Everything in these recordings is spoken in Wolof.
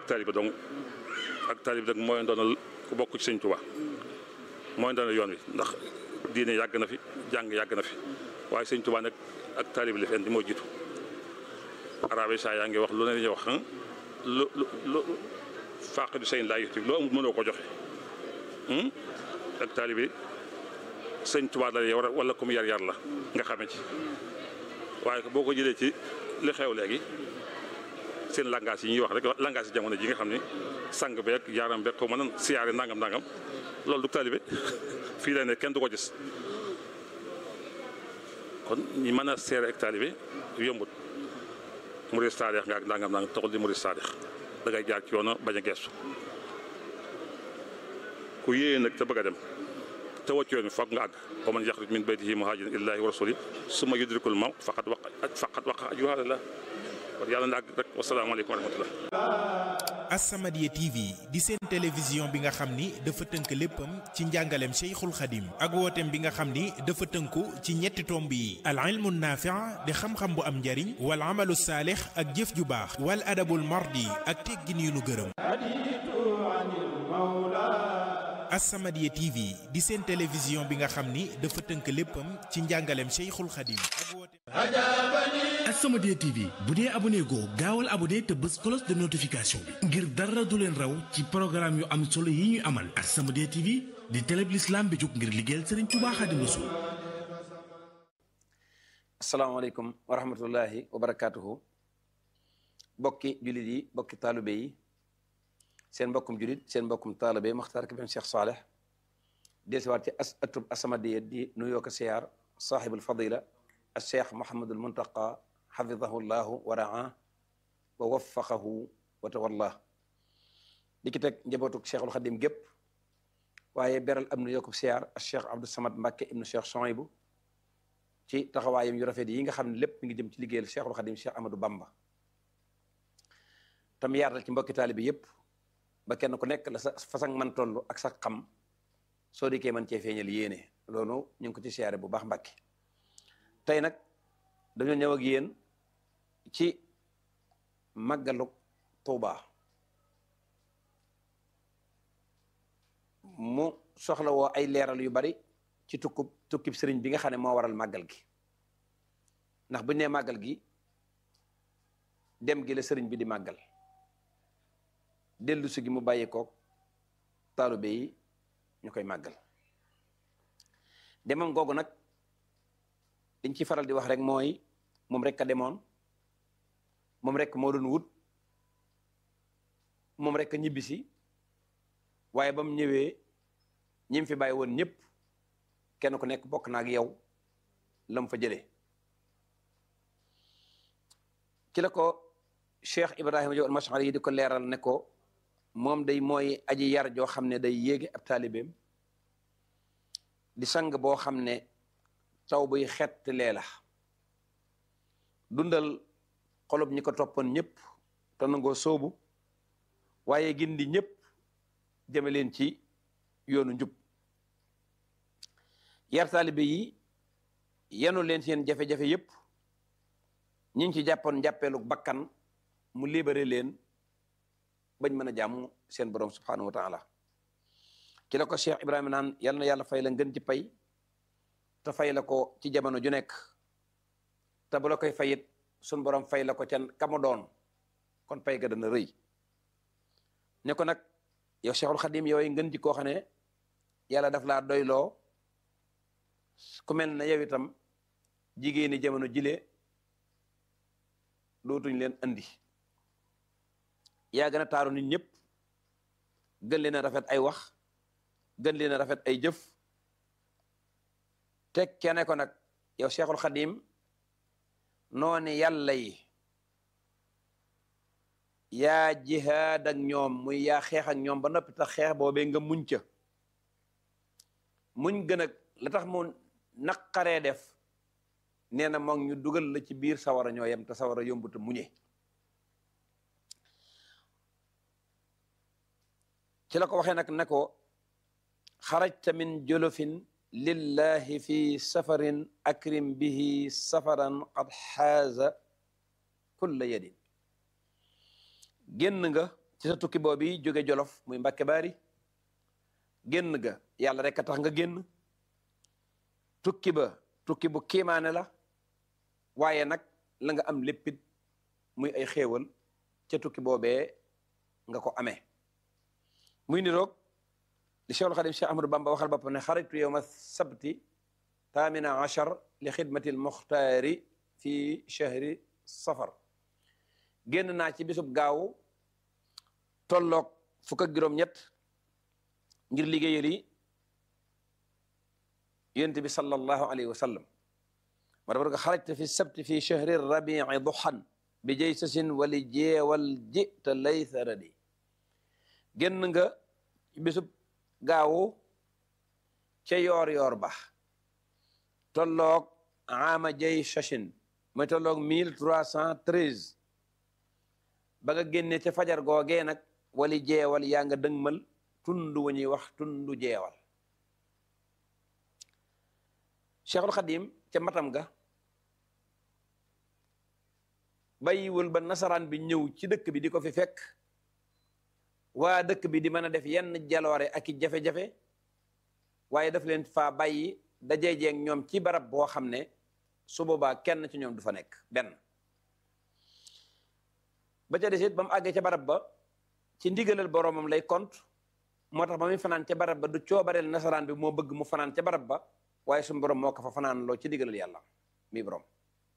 taalibe dong ak taalibe nag mooy doonal ku bokk ci sëñ Tuubaa mooy doonal yoon wi ndax diine yàgg na fi jàng yàgg na fi waaye sëñ Tuubaa nag ak taalibe li fi indi moo jiitu arabe saa yaa ngi wax lu ne ñuy wax lu lu lu faaqidu sayin laa yuti loo amul mënoo ko joxe ak taalibe sëñ Tuubaa la yow wala comme yar yar la nga xame ci waaye boo ko jëlee ci li xew léegi seen langage yi ñuy wax rek langage yi jamono ji nga xam ne sang beeg yaaram beeg ko mën a siyaare nangam nangam loolu du taalibe fii la ne kenn du ko gis kon ñi mën a seere ak taalibe yombut murid saadix nga ak nangam nangam taxul di murid saadix da ngay jaar ci yoona bañ a geestu ku yéeye nag te bëgg a dem te wàcc yoon foog nga àgg wa man yaxruj min baytihi muhaajiran ilaahi wa rasuli summa yudrikul mawt faqad waqa faqad waqa ajruhu ala kon yàlla na àgg rek wasalaamaaleykum wa rahmatullah As-Samadiyya TV di seen télévision bi nga xam ni dafa tënk léppam ci njàngaleem Cheikhul Khadim ak wooteem bi nga xam ni dafa tënku ci ñetti tomb yi al ilmu naafi' di xam-xam bu am njariñ wal amalu saalix ak jëf ju baax wal adabul mardi ak teggin yu nu gërëm As-Samadiyya TV di seen télévision bi nga xam ni dafa tënk léppam ci njàngaleem Cheikhul Khadim ak wooteem As-Samadiyya TV bu dee abonné goo gaawal abonné te bës cloche de notification bi ngir dara du leen raw ci programme yu am solo yi ñuy amal As-Samadiyya TV di télé bi l'islam bi jóg ngir liggéeyal Serigne Touba Xaadimu Rasuul asalaamaaleykum wa rahmatullahi wa barakaatuhu bokki jullit yi bokki taalibe yi seen mbokkum jullit seen mbokkum taalibe Maxtaar Kébé Cheikh Saleh deesiwaat ci as atub As-Samadiyya di nuyoo ko siyaar saaxibul fadila al cheikh Mouhamadul Muntaqa xafidahu llahu wa raa wa waffaqahu wa tawalla di ki teg njabootuk cheikhul xadim gépp waaye beral am nu yokkub siyaar al cheikh Abdou Samad Mbacke ibnu cheikh Souhaïbou ci taxawaayam yu rafet yi nga xam ne lépp mi ngi jëm ci liggéeyal cheikhul xadim cheikh Amadou Bamba tam yaatal ci mbokki taalibe yépp ba kenn ku nekk la sa façon man toll ak sa xam soo dikkee man cee feeñal yéene loolu ñu ngi ko ci siyaare bu baax Mbacke tey nag dañoo ñëw ak yéen ci màggalu Tuuba mu soxla woo ay leeral yu bari ci tukkub tukkib sëriñ bi nga xam ne moo waral màggal gi ndax bu ñu nee màggal gi dem gi la sëriñ bi di màggal dellu si gi mu bàyyi koog taalibe yi ñu koy màggal demam googu nag liñ ci faral di wax rek mooy moom rek a demoon moom rek moo doon wut moom rek a ñibbisi waaye ba mu ñëwee ñi fi bàyyi woon ñëpp kenn ku nekk bokk na ak yow la mu fa jëlee ci la ko Cheikh Ibrahima Diop al-Mash'ari yi di ko leeral ne ko moom day mooy aji yar joo xam ne day yéege ab taalibeem di sang boo xam ne taw buy xett lee la dundal xolub ñi ko toppoon ñëpp te nangoo soobu waaye gindi ñëpp jëme leen ci yoonu njub yar taalibe yi yenu leen seen jafe-jafe yëpp ñi ngi ci jàppoon njàppeelu bakkan mu libéré leen bañ mën a jàmm seen borom subhanahu wa taala ci la ko Cheikh Ibrahima naan yal na yàlla fay la ngën ci pay te fay la ko ci jamono ju nekk te bu la koy fayit sun borom fay la ko ca kamu doon kon pay ga dana rëy ne ko nag yow Cheikhul Khadim yooyu ngën ci koo xam ne yàlla daf laa doyloo ku mel ne yow itam jigéeni jamono jile dootuñ leen andi yaa gën a taaru nit ñëpp gën leen a rafet ay wax gën leen a rafet ay jëf teg kene ko nag yow Cheikhul Khadim noonu yàlla yi yaa jihaad ak ñoom muy yaa xeex ak ñoom ba noppi tax xeex boobee nga muñ ca muñ gën a la tax mu naqaree def nee na moom ñu dugal la ci biir sawara ñoo yem te sawara yombuta muñe ci la ko waxee nag ne ko xarajta min jolofin lillahi fi safarin akrim bihi safaran qad xaaza kulla yadin génn nga ci sa tukki boobu jóge jolof muy Mbàkke Baari génn ga yàlla rek a tax nga génn tukki ba tukki bu kiimaane la waaye nag la nga am léppit muy ay xéewal ca tukki boobee nga ko amee muy niroog li Cheikhul Xadim Cheikh Ahmadou Bamba waxal boppam ne xaritu yowma sabti taamina achar li xidmati l muxtaari fi chahri safar génn naa ci bisub gaawu tolloog fukk ak juróom-ñett ngir liggéeyal yi yonent bi sallallahu alayhi wa sallam ma dafa ko xarajta fi sabti fi chahri rabii duxan bi jaysasin wali jeewal jita laysa radi génn nga bisub gaawu ca yoor yoor ba tolloog ama jay sachin mooy tolloog mille trois cent treize ba nga génne ca fajar googee nag wali jeewal yaa nga dëgmal tund wa ñuy wax tundu jeewal cheikhul xadim ca matam ga bàyyiwul ba nasaraan bi ñëw ci dëkk bi di ko fi fekk waa dëkk bi di mën a def yenn jaloore ak i jafe-jafe waaye daf leen faa bàyyi dajeejeeg ñoom ci barab boo xam ne su boobaa kenn ci ñoom du fa nekk benn ba ca desit ba mu àggee ca barab ba ci ndigalal boroomam lay kont moo tax ba muy fanaan ca barab ba du coobareel nasaraan bi moo bëgg mu fanaan ca barab ba waaye suñu borom moo ko fa fanaan loo ci ndigalal yàlla mi borom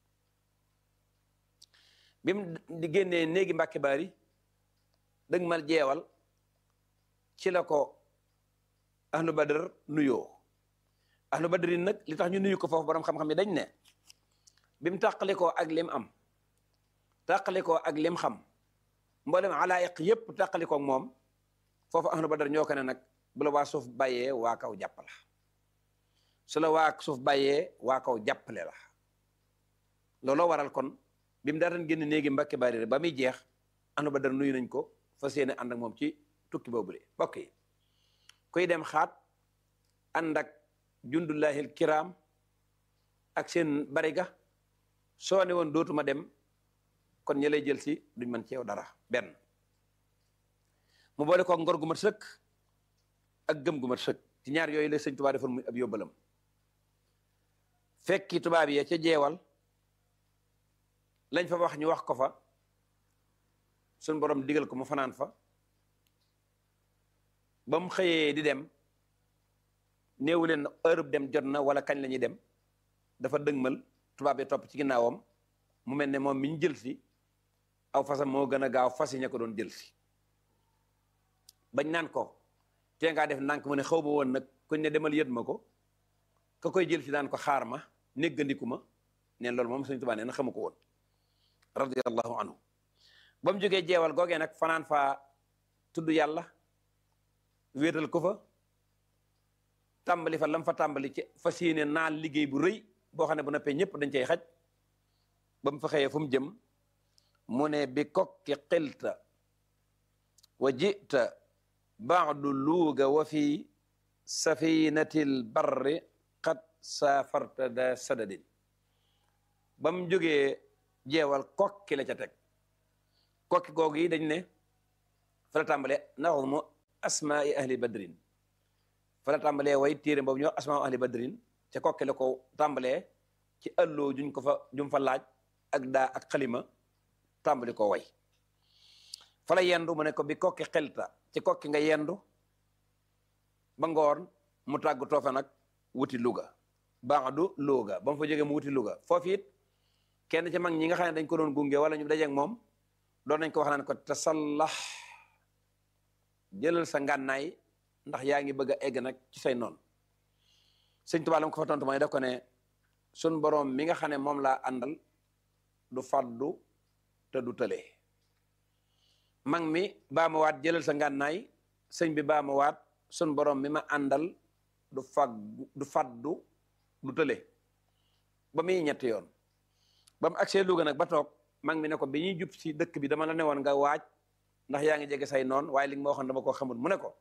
bi mu di génnee néegi mbàkke baari dëgg mal jeewal ci la ko ahlu badar nuyoo ahlu badrin nag li tax ñu nuyu ko foofu borom xam-xam yi dañ ne bi mu tàqalikoo ak lim am tàqalikoo ak lim xam mboolem alaayiq yépp tàqalikoo ak moom foofu ahlu badar ñoo ko ne nag bu la waa suuf bàyyee waa kaw jàpp la su la waa suuf bàyyee waa kaw jàppale la looloo waral kon bi mu daataan génn néegi mbàkke bari ba muy jeex ahlu badar nuyu nañ ko fas yéene ànd ak moom ci tukki boobu de bokk yi kuy dem xaat ànd ak jundullahil kiram ak seen bariga soo ne woon dootuma dem kon ñi lay jël si duñ mën ci yow dara benn mu boole ko ngor gu mat sëkk ak gëm gu mat sëkk ci ñaar yooyu la sëñ Tuubaa defoon muy ab yóbbalam fekki tubaab yi ca jeewal lañ fa wax ñu wax ko fa suñ borom digal ko mu fanaan fa ba mu xëyee di dem néewu leen heure dem jot na wala kañ la ñuy dem dafa dëgmal tubaab yi topp ci ginnaawam mu mel ne moom mi ñu jël si aw fasam moo gën a gaaw fas yi ña ko doon jël si bañ naan ko tee ngaa def ndànk mu ne xaw ma woon nag kuñ ne demal yët ma ko ka koy jël si daan ko xaar ma néggandiku ma neen loolu moom Sëñ Tuubaa nee na xamu ko woon radiyallahu anhu ba mu jógee jeewal googee nag fanaan faa tudd yàlla wéetal ko fa tàmbali fa lam fa tàmbali ci fas yéene naal liggéey bu rëy boo xam ne bu noppee ñëpp dañ cay xaj ba mu fa xëyee fu mu jëm mu ne bi kokki xilta wa jita baadu luuga wa fi safinatil barri qad saafarta da sadadin ba mu jógee jeewal kokki la ca teg kokki googu yi dañ ne fa la tàmbalee naxumu asmaai ahli badrin fa la tàmbalee way téere boobu ñoo asmaa ahli badrin ca kokki la ko tàmbalee ci ëlloo juñ ko fa jum fa laaj ak daa ak xalima tàmbali ko way fa la yendu mu ne ko bi kokki xelta ci kokki nga yendu ba ngoon mu tàggu toofa nag wuti Louga baadu Louga ba mu fa jógee mu wuti Louga foofu it kenn ci mag ñi nga xam ne dañ ko doon gunge wala ñu dajeeg moom doon nañ ko wax naan ko tasallax jëlal sa ngànnaay ndax yaa ngi bëgg a egg nag ci say noonu sëñ Tuubaa la ko fa tontu mooy def ko ne sun boroom mi nga xam ne moom laa àndal du faddu te du tële mag mi baa ma waat jëlal sa ngànnaay sëñ bi baa ma waat sun boroom mi ma àndal du faggu du faddu du tële ba muy ñetti yoon ba mu agsee Louga nag ba toog mag mi ne ko bi ñuy jub si dëkk bi dama la ne woon nga waaj ndax yaa ngi jege say noon waaye li nga ma waxoon dama ko xamul mu ne ko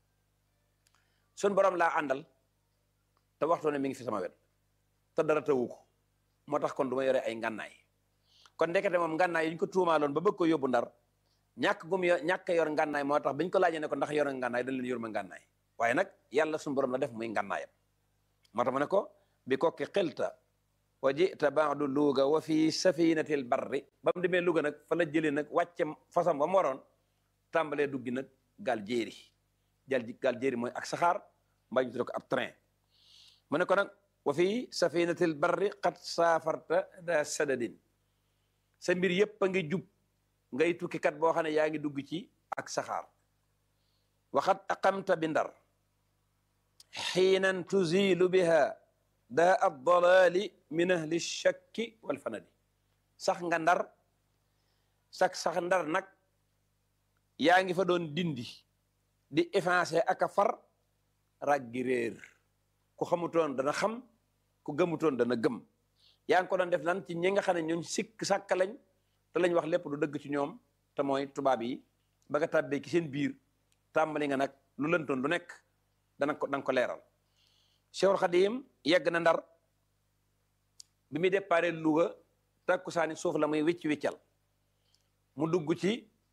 sun borom laa àndal te waxtu ne mi ngi fi sama wet te dara tawu ko moo tax kon du ma yore ay ngànnaay kon ndekete moom ngànnaay yi ñu ko tuumaaloon ba bëgg ko yóbbu ndar ñàkk gum yo ñàkk yor ngànnaay moo tax biñ ko laajee ne ko ndax yor nga ngànnaay dañ leen yor ma ngànnaay waaye nag yàlla suñu borom la def muy ngànnaayam moo tax mu ne ko bi kokki xilta wa jita baadu luuga wa fi safinatil barri ba mu demee Louga nag fa la jëlee nag wàcce fasam ba mu waroon tàmbalee duggi nag gaal jéeri jal gaal jéeri mooy ak saxaar mbaa ñu tuddee ko ab train mu ne ko nag wa fi safinatil barri qad saafarta da sadadin sa mbir yépp a ngi jub ngay tukkikat boo xam ne yaa ngi dugg ci ak saxaar waxat aqamta bi ndar xiinan tuzilu biha daa ad dalali min ahli shakki wal fanadi sax nga ndar sax sax ndar nag yaa ngi fa doon dindi di effacer ak a far raggi réer ku xamutoon dana xam ku gëmutoon dana gëm yaa ngi ko doon def lan ci ñi nga xam ne ñun sikk sàkk lañ te lañ wax lépp du dëgg ci ñoom te mooy tubaab yi ba nga tàbbee ci seen biir tàmbali nga nag lu lëntoon lu nekk dana ko danga ko leeral Cheikhul Khadim yegg na ndar bi muy déparé Louga takkusaani suuf la muy wicc wiccal mu dugg ci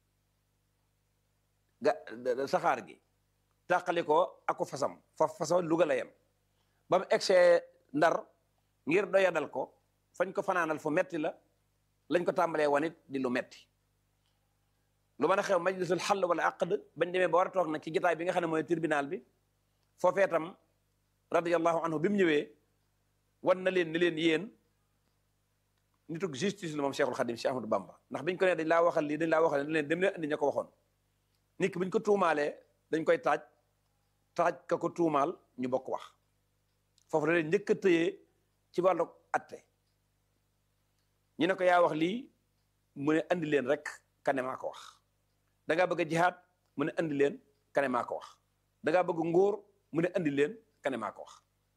ga saxaar gi tàqali ko ako fasam fa fasam Louga la yem ba mu egsee ndar ngir doyadal ko fañ ko fanaanal fu metti la lañ ko tàmbalee wanit di lu metti lu mën a xew majlisul xall wala aqd bañ demee ba war a toog nag ci jotaay bi nga xam ne mooy tribunal bi foofee tam radiyallahu anhu bi mu ñëwee wan na leen ni leen yéen nitug justice la moom Cheikhul Khadim Cheikh Ahmadou Bamba ndax biñ ko nee dañ laa waxal lii dañ laa waxal ne leen dem leen andi ña ko waxoon nit ki buñ ko tuumaalee dañ koy taaj taaj ka ko tuumaal ñu bokk wax foofu la leen njëkk a tëyee ci wàllu atte ñu ne ko yaa wax lii mu ne andi leen rek kane maa ko wax da ngaa bëgg a jihaad mu ne andi leen kane maa ko wax da ngaa bëgg nguur mu ne andi leen kane maa ko wax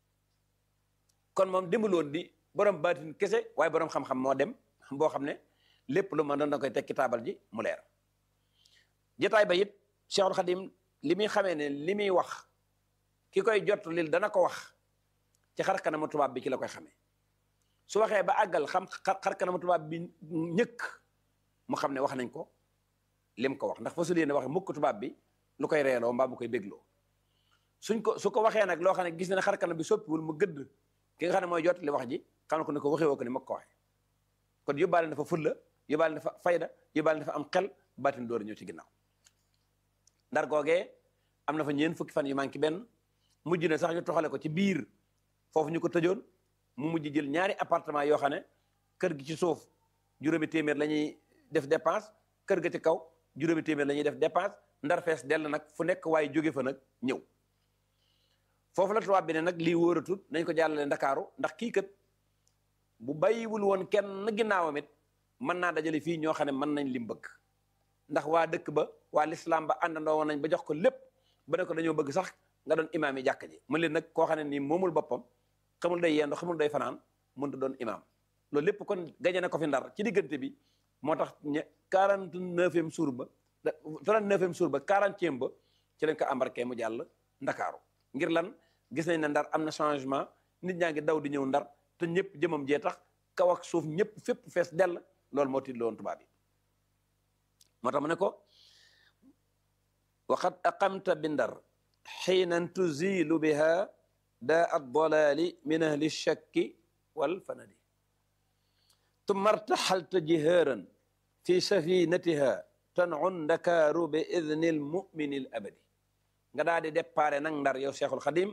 kon moom dembuloon di borom baatin kese waaye borom xam-xam moo dem boo xam ne lépp lu ma doon da koy tekki taabal ji mu leer jotaay ba it Cheikhul Khadim li muy xamee ne li muy wax ki koy jot lil dana ko wax ci xar kanamu tubaab bi ci la koy xamee su waxee ba àggal xam xar kanamu tubaab bi ñëkk mu xam ne wax nañ ko lim ko wax ndax fa su leen wax mukk tubaab bi lu koy reeloo mbaa mu koy bégloo suñ ko su ko waxee nag loo xam ne gis na ne xar kanam bi soppiwul mu gëdd ki nga xam ne mooy jot li wax ji xam ne ko ne ko waxee woo ko ni ma ko waxee kon yóbbaale na fa fulla yóbbaale na fa fayda yóbbaale na fa am xel baatin door ñëw ci ginnaaw ndar googee am na fa ñeen fukki fan yu manqué benn mujj na sax ñu toxale ko ci biir foofu ñu ko tëjoon mu mujj jël ñaari appartement yoo xam ne kër gi ci suuf juróomi téeméer la ñuy def dépense kër ga ci kaw juróomi téeméer la ñuy def dépense ndar fees dell nag fu nekk waaye jóge fa nag ñëw foofu la tubaab bi ne nag lii wóoratut nañ ko jàllale ndakaaru ndax kii kat bu bàyyiwul woon kenn ginnaawam it mën naa dajale fii ñoo xam ne mën nañ lim bëgg ndax waa dëkk ba waa lislaam ba àndandoo woon nañ ba jox ko lépp ba ne ko dañoo bëgg sax nga doon imaam yi jàkk ji mën leen nag koo xam ne nii moomul boppam xamul day yendu xamul day fanaan mënut doon imaam loolu lépp kon gañe na ko fi ndar ci diggante bi moo tax ña quarante neuvième jour ba trente neuvième jour ba quarantième ba ci lañ ko embarqué mu jàll ndakaaru ngir lan gis nañ ne ndar am na changement nit ñaa ngi daw di ñëw ndar te ñëpp jëmam jee tax kaw ak suuf ñëpp fépp fees dell loolu moo tiit loon tubaab yi moo tax mu ne ko waxat aqamta bi ndar xiinan tuzilu biha daa addalaali min ahli shakki wal fanadi tumma artaxalta jihaaran fi safinatiha tanun ndakaaru bi idni l mumini l abadi nga daal di déparé nag ndar yow cheikhul xadim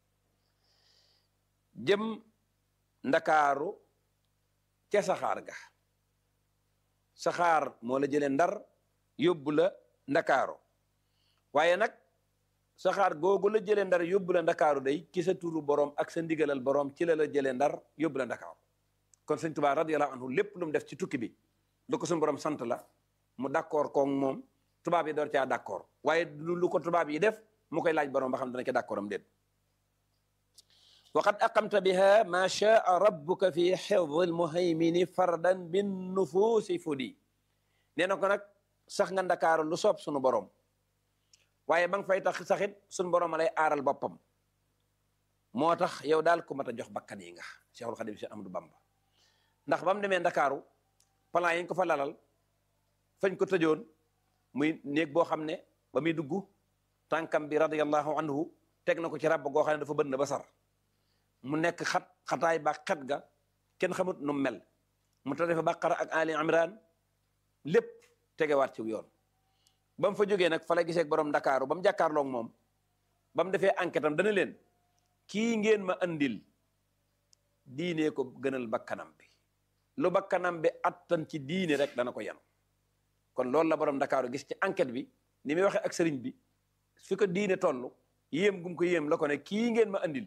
jëm ndakaaru ca saxaar ga saxaar moo la jëlee ndar yóbbu la ndakaaru waaye nag saxaar googu la jëlee ndar yóbbu la ndakaaru day ci sa turu borom ak sa ndigalal borom ci la la jëlee ndar yóbbu la ndakaaru kon sëñ Tuubaa radiyallahu anhu lépp lu mu def ci tukki bi lu ko suñu borom sant la mu d'accord koog moom tubaab yi door caa d'accord waaye lu ko tubaab yi def mu koy laaj borom ba xam dana ca d'accord am déet waqad aqamta biha ma shaa rabbuka fi xifdi almuhaymini fardan bin nufuusi fudi nee na ko nag sax nga ndakaaru lu soob sunu borom waaye ba nga fay tax saxit sunu borom a lay aaral boppam moo tax yow daal ku mat a jox bakkan yi nga Cheikhul Khadim Cheikh Amadou Bamba ndax ba mu demee ndakaaru plan yi ñu ko fa lalal fañ ko tëjoon muy néeg boo xam ne ba muy dugg tànkam bi radiyallahu anhu teg na ko ci ràbb goo xam ne dafa bënn ba sar mu nekk xat xataay ba xet ga kenn xamut nu mel mu tare fa baqara ak ali imran lépp tegewaat ci yoon ba mu fa jógee nag fa la gisee borom ndakaaru ba mu jàkkaarloog moom ba mu defee enquête am dana leen kii ngeen ma andil diine ko gënal bakkanam bi lu bakkanam bi attan ci diine rek dana ko yan kon loolu la borom ndakaaru gis ci enquête bi ni muy waxee ak sëriñ bi fi ko diine toll yéem gum ko yéem la ko ne kii ngeen ma andil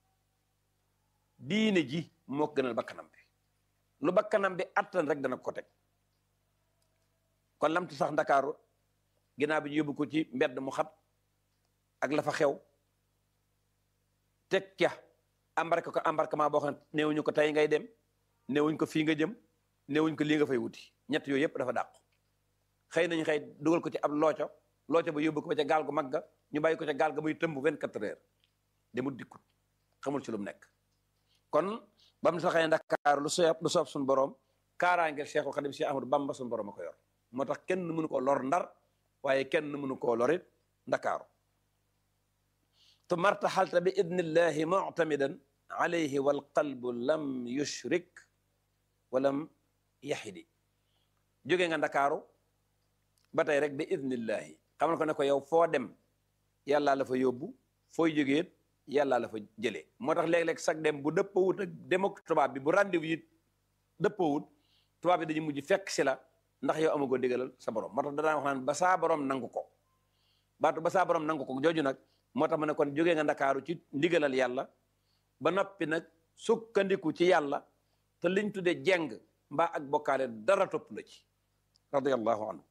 diine ji moo ko gënal bakkanam bi lu bakkanam bi attan rek dana ko teg kon lamtu sax ndakaaru ginnaaw bi ñu yóbbu ko ci mbedd mu xat ak la fa xew teg ca embarqué ko embarquement boo xam ne néewuñu ko tey ngay dem néewuñ ko fii nga jëm néewuñ ko lii nga fay wuti ñett yooyu yëpp dafa dàqu xëy nañu xëy dugal ko ci ab looco looco ba yóbbu ko ba ca gaal gu mag ga ñu bàyyi ko ca gaal ga muy tëmb 24 heures demul dikkut xamul ci lu mu nekk kon ba mu saxee Ndakaar lu soob lu soob suñu borom kaaraangeel Cheikhul Khadim Cheikh Ahmadou Bamba suñu borom a ko yor moo tax kenn mënu koo lor ndar waaye kenn mënu koo lorit Ndakaaru tu martaxalta bi idnillahi muctamidan alayhi walqalbu lam yushrik walam yaxidi jóge nga Ndakaaru ba tey rek bi idnillahi xamal ko ne ko yow foo dem yàllaa la fa yóbbu fooy jógeet yàllaa la fa jëlee moo tax léeg-léeg sag dem bu dëppawut ak dem ak tubaab bi bu rendez-vous yi dëppawut tubaab bi dañu mujj fekk si la ndax yow amagoo digalal sa borom moo tax da daan wax naan ba saa borom nangu ko baatu ba saa borom nangu ko jooju nag moo tax ma ne kon jógee nga ndakaaru ci ndigalal yàlla ba noppi nag sukkandiku ci yàlla te liñ tudde jeng mbaa ak bokkaale dara topp la ci radiyallahu anhu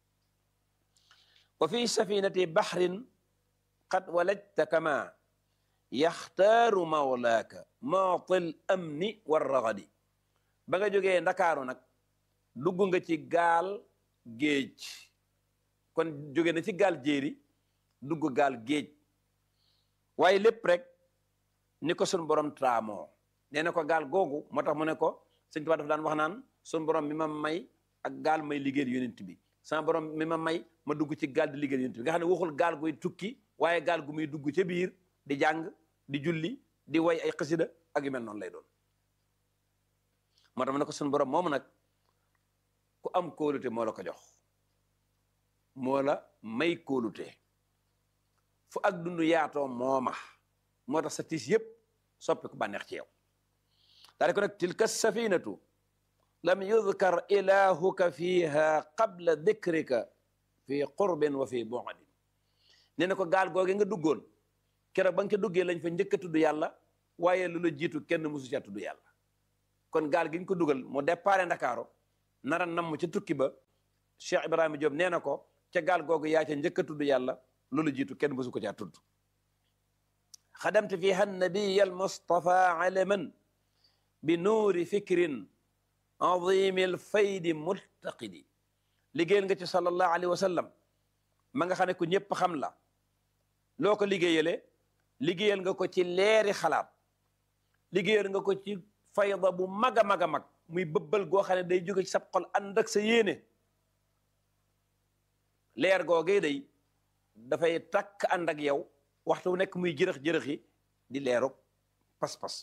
wa fi safinati baxrin qad walajta kama yaxtaaru mawlaaka maatil amni warragadi ba nga jógee ndakaaru nag dugg nga ci gaal géej kon jóge na ci gaal jéeri dugg gaal géej waaye lépp rek ni ko sun borom traamoo nee na ko gaal googu moo tax mu ne ko sëñ Tuubaa dafa daan wax naan sun borom mi ma may ak gaal may liggéeyal yonent bi sama borom mi ma may ma dugg ci gaal di liggéeyal yonent bi nga xam ne waxul gaal guy tukki waaye gaal gu muy dugg ca biir di jàng di julli di way ay xasida ak yu mel noonu lay doon moo tax mu ne ko sun borom moomu nag ku am kóolute moo la ko jox moo la may kóolute fu ak dund yaatoo mooma moo tax sa tiis yëpp soppi ko bànneex ci yow daa ko nag tilka safinatu lam yudkar ilahuka fiha qabla dikrika fi qurbin wa fi bu'din nee na ko gaal googe nga duggoon keroog ba nga ko duggee lañ fa njëkk a tudd yàlla waaye lu la jiitu kenn musu ca tudd yàlla kon gaal gi ñu ko dugal mu déparé Ndakaaru nara namm ca tukki ba Cheikh Ibrahima Diop nee na ko ca gaal googu yaa ca njëkk a tudd yàlla loolu jiitu kenn mësu ko caa tudd xadamte fiha nabiya almustafa alaman bi nuuri fikrin azimi alfaydi multaqidi liggéeyal nga ci sallallahu alayhi wa sallam ma nga xam ne ku ñëpp xam la loo ko liggéeyale liggéeyal nga ko ci leeri xalaat liggéeyal nga ko ci fayda bu mag a mag a mag muy bëbbal goo xam ne day jóge ci sab xol ànd ak sa yéene leer googee day dafay takk ànd ak yow waxtu wu nekk muy jërëx-jërëx yi di leeru pas-pas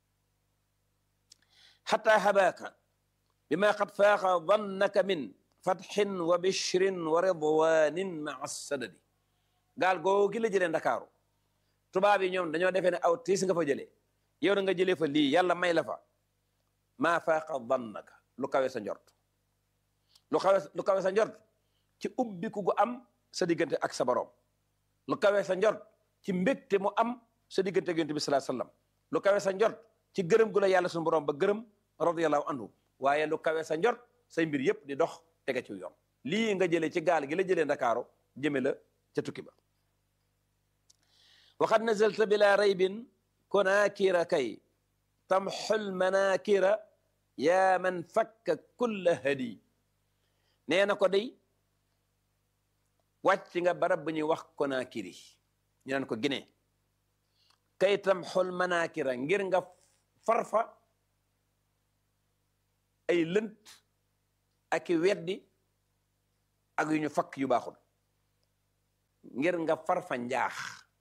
xata habaaka bi ma qad faaqa dannaka min fatxin wa bichrin wa ridwanin maa sadadi gaal googu ki la jëlee ndakaaru tubaab yi ñoom dañoo defee ne aw tiis nga fa jëlee yow da nga jëlee fa lii yàlla may la fa maa faaqa dannaka lu kawe sa njort lu kawe lu kawe sa njort ci ubbiku gu am sa diggante ak sa borom lu kawe sa njort ci mbégte mu am sa diggante ak yonent bi sallallahu alayhi wasallam lu kawe sa njort ci gërëm gu la yàlla suñu borom ba gërëm radiyallahu anhu waaye lu kawe sa njort say mbir yépp di dox tege ci yoon lii nga jëlee ci gaal gi la jëlee ndakaaru jëme la ca tukki ba waxad nazalta bila raybin kunaakira kay tamxul manaakira yaa man fakka kulla hadi nee na ko day wàcc nga barab bu ñuy wax konaakiri ñu naan ko Guinée kay tamxul manaakira ngir nga farfa ay lënt ak i weddi ak yu ñu fakk yu baaxul ngir nga far fa njaax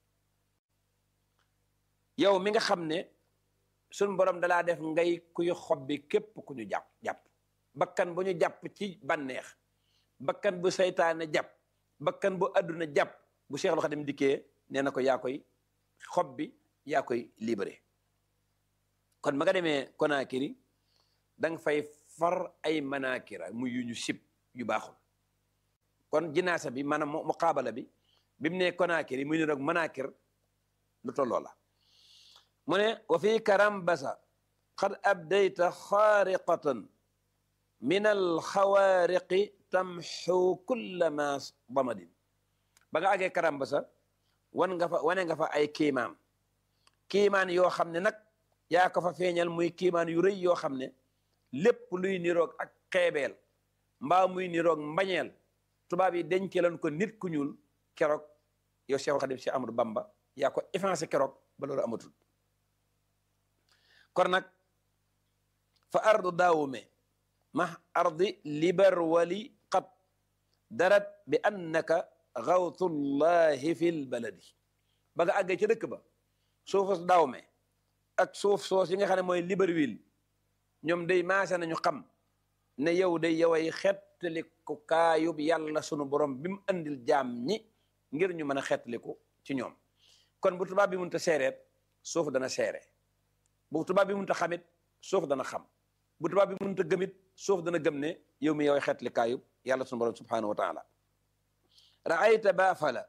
yow mi nga xam ne suñ borom dalaa def ngay kuy xob bi képp ku ñu jàpp jàpp bakkan bu ñu jàpp ci bànneex bakkan bu seytaane jàpp bakkan bu adduna jàpp bu Seexul Xadim dikkee nee na ko yaa koy xob bi yaa koy libéré kon ma nga demee Konaakiri da nga fay far ay manaakira muy yu ñu sib yu baaxul kon jinaasa bi maanaam muqaabala bi bi mu ne Konaakiri muy ne rek manaakir lu tolloo la mu ne wa fi karambasa qad abdayta xaariqatan min alxawaariqi tamxu kulla ma damadin ba nga àggee karambasa wan nga fa wane nga fa ay kiimaan kiimaan yoo xam ne nag yaa ko fa feeñal muy kiimaan yu rëy yoo xam ne lépp luy niroog ak xeebeel mbaa muy niroog mbañeel tubaab yi denceloon ko nit ku ñuul keroog yow Cheikh Khadim Cheikh Amadou Bamba yaa ko effacé keroog ba loolu amatul kon nag fa ardu daawume ma ardi libar wali qad darat bi annaka gawtullahi fil baladi ba nga àggee ca dëkk ba suufus daawume ak suuf soos yi nga xam ne mooy Libreville ñoom day maase nañu xam ne yow day yoway xettaliku kaayub yàlla sunu borom bi mu andil jaam ñi ngir ñu mën a xettaliku ci ñoom kon bu tubaab bi mënta seereet suuf dana seere bu tubaab bi mënta xamit suuf dana xam bu tubaab bi mënta gëmit suuf dana gëm ne yow mi yoway xettali kaayub yàlla sunu borom subhanahu wa taala raayta baafala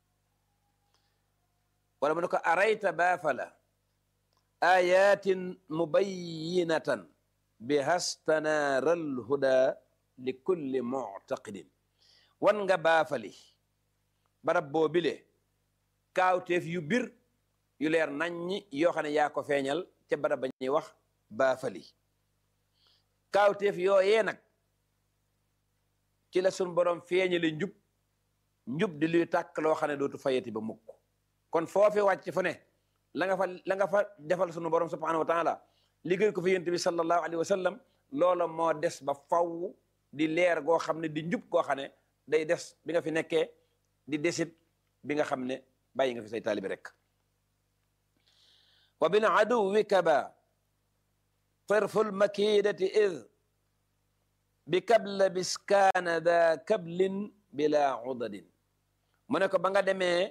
wala mu ne ko arayta baafala ayatin mubayinatan bihastanaral huda li kulli muctaqidin wan nga baafali barab boo bile kaawteef yu bir yu leer naññi yoo xam ne yaa ko feeñal ca barab ba ñuy wax baafali kaawteef yooyee nag ci la sun borom feeñale njub njub di luy tàkk loo xam ne dootu fayeti ba mukk kon foofi wàcc fu ne la nga fa la nga fa defal sunu borom subhanahu wa taala liggéey ko fi yent bi sallallahu alayhi wa sallam loola moo des ba faw di leer goo xam ne di njub goo xam ne day des bi nga fi nekkee di desit bi nga xam ne bàyyi nga fi say taalibi rek wa bin aduwi kaba tarful makidati id bi kabla biskaana da kablin bila udadin mu ne ko ba nga demee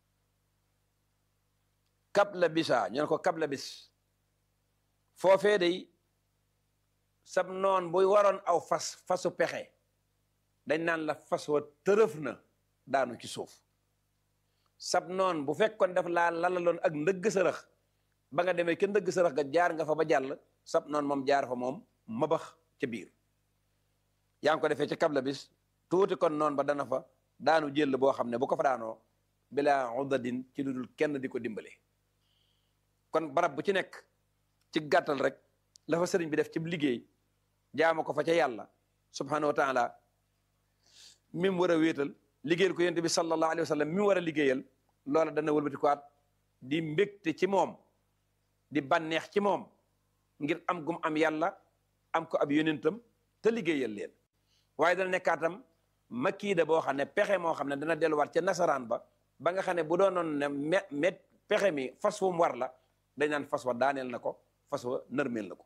kabla bisa ñu ne ko kabla bis foofee day sab noon buy waroon aw fas fasu pexe dañ naan la fas wa tërëf na daanu ci suuf sab noon bu fekkoon def laa lalaloon ak ndëgg sërëx ba nga demee ke ndëgg sërëx ga jaar nga fa ba jàll sab noon moom jaar fa moom mabax ca biir yaa ngi ko defee ci kabla bis tuuti kon noon ba dana fa daanu jël boo xam ne bu ko fa daanoo bila udadin ci lu dul kenn di ko dimbale kon barab bu ci nekk ci gàttal rek la fa sëriñ bi def ci liggéey jaama ko fa ca yàlla subhanahu wa taala mi mu war a wéetal liggéeyal ko yonent bi sallallahu alayhi wa sallam mi mu war a liggéeyal loola dana wëlbati ko at di mbégte ci moom di bànneex ci moom ngir am gum am yàlla am ko ab yonentam te liggéeyal leen waaye dana nekkaatam makiida boo xam ne pexe moo xam ne dana delluwaat ca nasaraan ba ba nga xam ne bu doonoon ne me met pexe mi fas fu mu war la dañ naan fas wa daaneel na ko fas wa nërmeel na ko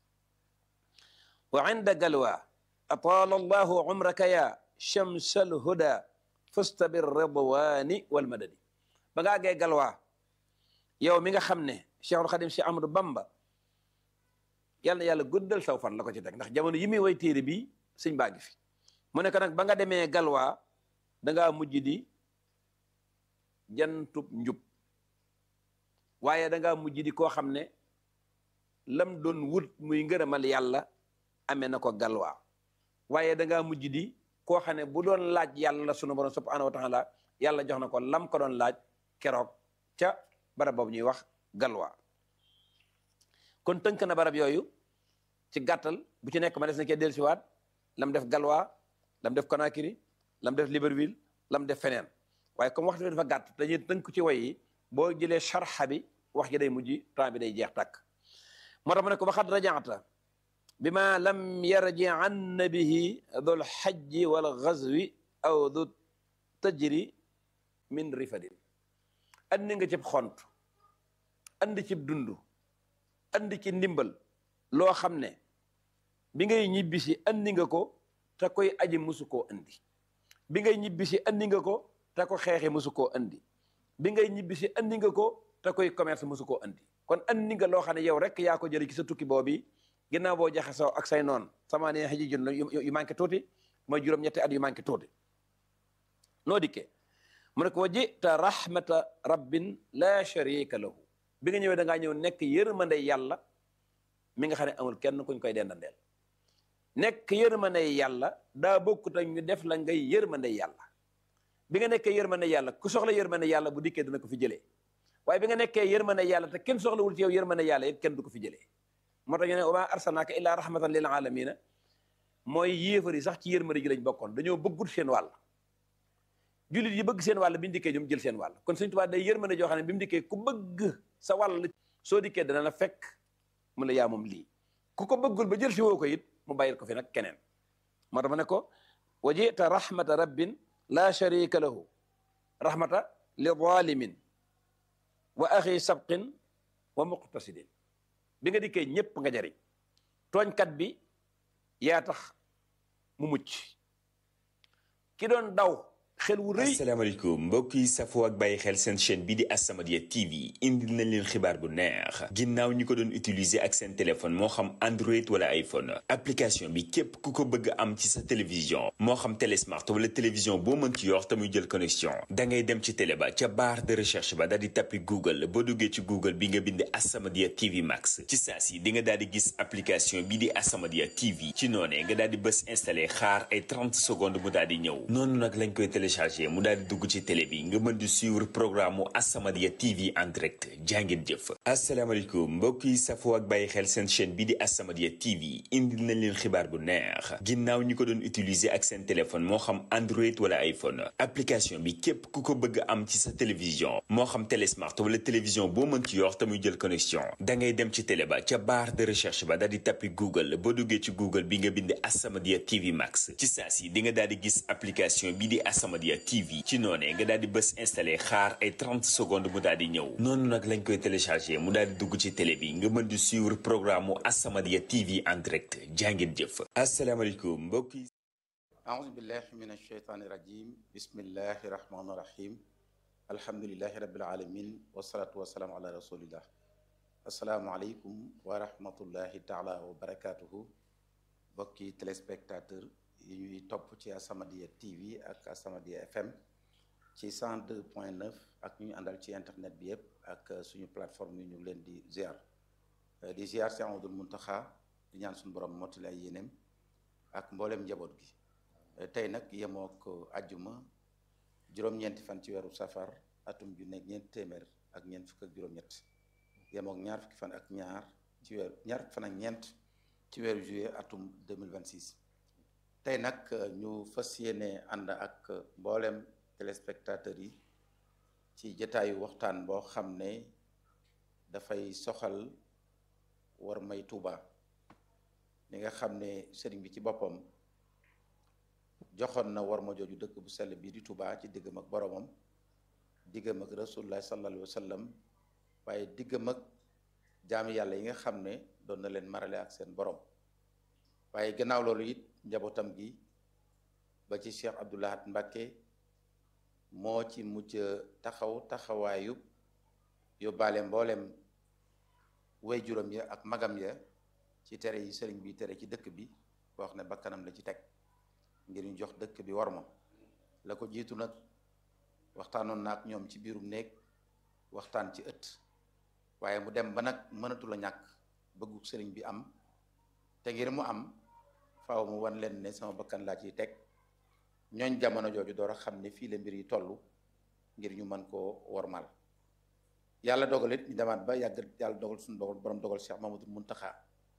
wa inda galwa ataala allahu umraka ya chamsal huda fusta bir ridwani wal madadi ba nga àggee galwa yow mi nga xam ne cheikhul xadim cheikh ahmadou bamba yàlla na yàlla guddal saw fan la ko ci teg ndax jamono yi muy way téere bi sëñ baa ngi fi mu ne ko nag ba nga demee galwa dangaa mujj di jantub njub waaye dangaa mujj di koo xam ne lam doon wut muy ngërëmal yàlla amee na ko galwa waaye dangaa mujj di koo xam ne bu doon laaj yàlla sunu borom subhanahu wa taala yàlla jox na ko lam ko doon laaj keroog ca barab boobu ñuy wax galwa kon tënk na barab yooyu ci gàttal bu ci nekk ma des na kee dellusiwaat lam def galwa lam def Conakry lam def Libreville lam def feneen waaye comme waxtu bi dafa gàtt dañuy tënk ci way yi boo jëlee sharxa bi wax ji day mujj temps bi day jeex tàkk moo tax mu ne ko waxat rajaata bi ma lam yarji an bihi dul xajji wal gazwi aw du tajri min rifadin andi nga cib xont andi cib dund andi ci ndimbal loo xam ne bi ngay ñibbisi andi nga ko te koy aji musu koo andi bi ngay ñibbisi andi nga ko te ko xeexi musu koo andi bi ngay ñibbisi andi nga ko te koy commerce musu koo andi kon andi nga loo xam ne yow rek yaa ko jëlee ci sa tukki boobu ginnaaw boo jaxasoo ak say noon sama ne xëji jun yu manqué tuuti mooy juróom-ñetti at yu manqué tuuti noo dikkee mu ne ko wa jita rahmata rabbin la sharika lahu bi nga ñëwee da ngaa ñëw nekk yërmande yàlla mi nga xam ne amul kenn kuñ koy dendandeel nekk yërmande yàlla daa bokkut ak ñu def la ngay yërmande yàlla bi nga nekkee yërmande yàlla ku soxla yërmande yàlla bu dikkee dina ko fi jëlee waaye bi nga nekkee yërmande yàlla te kenn soxlawul ci yow yërmande yàlla it kenn du ko fi jëlee moo tax ñu ne wa maa arsalnaaka illaa rahmatan lil alamina mooy yéefar yi sax ci yërmande ji lañ bokkoon dañoo bëggut seen wàll jullit yi bëgg seen wàll bi mu dikkee ñoom jël seen wàll kon Sëñ Tuubaa day yërmande joo xam ne bi mu dikkee ku bëgg sa wàll soo dikkee dana la fekk mu la yaa moom lii ku ko bëggul ba jël si woo ko it mu bàyyil ko fi nag keneen moo tax ma ne ko wa jita rahmata rabbin la sharika lahu rahmata li zalimin wa axi sabqin wa muqtasidin bi nga dikkee ñépp nga jariñ tooñkat bi yaa tax mu mucc ki doon daw xel wu rëy asalaamaaleykum mbokk yi safoo ak bàyyi xel seen chaîne bi di As-Samadiyya TV indil nañ leen xibaar bu neex ginnaaw ñi ko doon utiliser ak seen téléphone moo xam Android wala iPhone application bi képp ku ko bëgg am ci sa télévision moo xam télé smart wala télévision boo mën ci yor te muy jël connexion da ngay dem ci télé ba ca barre de recherche ba daal di tappi Google boo duggee ci Google bi nga bind As-Samadiyya TV Max ci saa si di nga daal di gis application bi di As-Samadiyya TV ci noonee nga daal di bës installé xaar ay 30 secondes mu daal di ñëw noonu nag lañ koy téléchargé mu daal di dugg ci télé bi nga mën di suivre programme mu As-Samadiyya TV en direct jàngeen jëf asalaamaaleykum mbokk yi safoo ak bàyyi xel seen chaîne bi di As-Samadiyya TV indil nañ leen xibaar bu neex ginnaaw ñi ko doon utiliser ak seen téléphone moo xam Android wala iPhone application bi képp ku ko bëgg am ci sa télévision moo xam télé smart wala télévision boo mën ci yor te muy jël connexion da ngay dem ci télé ba ca barre de recherche ba daal di tappi Google boo duggee ci Google bi nga bind As-Samadiyya TV Max ci saa si di nga daal di gis application bi di As-Samadiyya TV ci noonee nga daal di bës installé xaar ay 30 secondes mu daal di ñëw noonu nag lañ koy téléchargé mu daal di dugg ci télé bi nga mën di suivre programme mu As-Samadiyya TV en direct jàngeen jëf asalaamaaleykum mbokk yi أعوذ بالله من الشيطان الرجيم بسم الله الرحمن الرحيم الحمد لله رب العالمين والصلاة والسلام على رسول الله السلام عليكم ورحمة الله تعالى وبركاته bokki téléspectateur yi ñuy topp ci As-Samadiyya TV ak As-Samadiyya FM ci 102.9 ak ñu àndal ci internet bi yëpp ak suñu plateforme yi ñu ngi leen di ziar di ziar si Amadou Muntaxa di ñaan suñu borom mottali ay yéeneem ak mboolem njaboot gi tey nag yemook ajjuma juróom-ñeenti fan ci weeru safar atum ju nekk ñeent téeméer ak ñeent fukk ak juróom-ñett yemook ñaar fukki fan ak ñaar ci weeru ñaar fukki fan ak ñeent ci weeru juillet atum 2026 tey nag ñu fas yéene ànd ak mboolem téléspectateurs yi ci jotaayu waxtaan boo xam ne dafay soxal war may Tuuba li nga xam ne sëriñ bi ci boppam joxoon na war ma jooju dëkk bu sell bii di Tuuba ci diggam ak boromam diggam ak rasulullah sallallahu alayhi wa sallam waaye diggam ak jaami yàlla yi nga xam ne doon na leen marale ak seen borom waaye gannaaw loolu it njabootam gi ba ci Cheikh Abdoul Ahad Mbacké moo ci mujj taxaw taxawaayu yóbbaale mboolem way juróom ya ak magam ya ci tere yi sëriñ bi tere ci dëkk bi boo xam ne bakkanam la ci teg ngir ñu jox dëkk bi war ma la ko jiitu nag waxtaanoon na ak ñoom ci biirum néeg waxtaan ci ëtt waaye mu dem ba nag mënatu la ñàkk bëggu sëriñ bi am te ngir mu am faaw mu wan leen ne sama bakkan laa ciy teg ñooñ jamono jooju door a xam ne fii la mbir yi toll ngir ñu mën koo wormal yàlla dogal it ñu demaat ba yàgg yàlla dogal suñu dogal borom dogal Cheikh Mamadou Muntaxa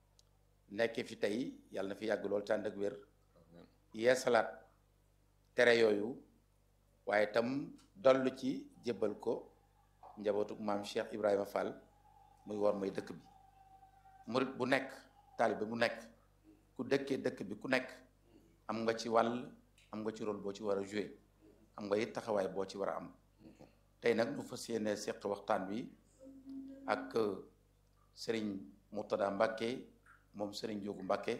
nekk fi tey yàlla na fi yàgg lool tànd ak wér yeesalaat tere yooyu waaye tam dollu ci jébbal ko njabootuk maam Cheikh Ibrahima Fall muy war may dëkk bi murit bu nekk taalibe bu nekk ku dëkkee dëkk bi ku nekk am nga ci wàll am nga ci rôle boo ci war a joué am nga it taxawaay boo ci war a am tey nag nu fas yéene seq waxtaan bi ak sëriñ Murtada Mbàkke moom sëriñ Njóogu Mbàkke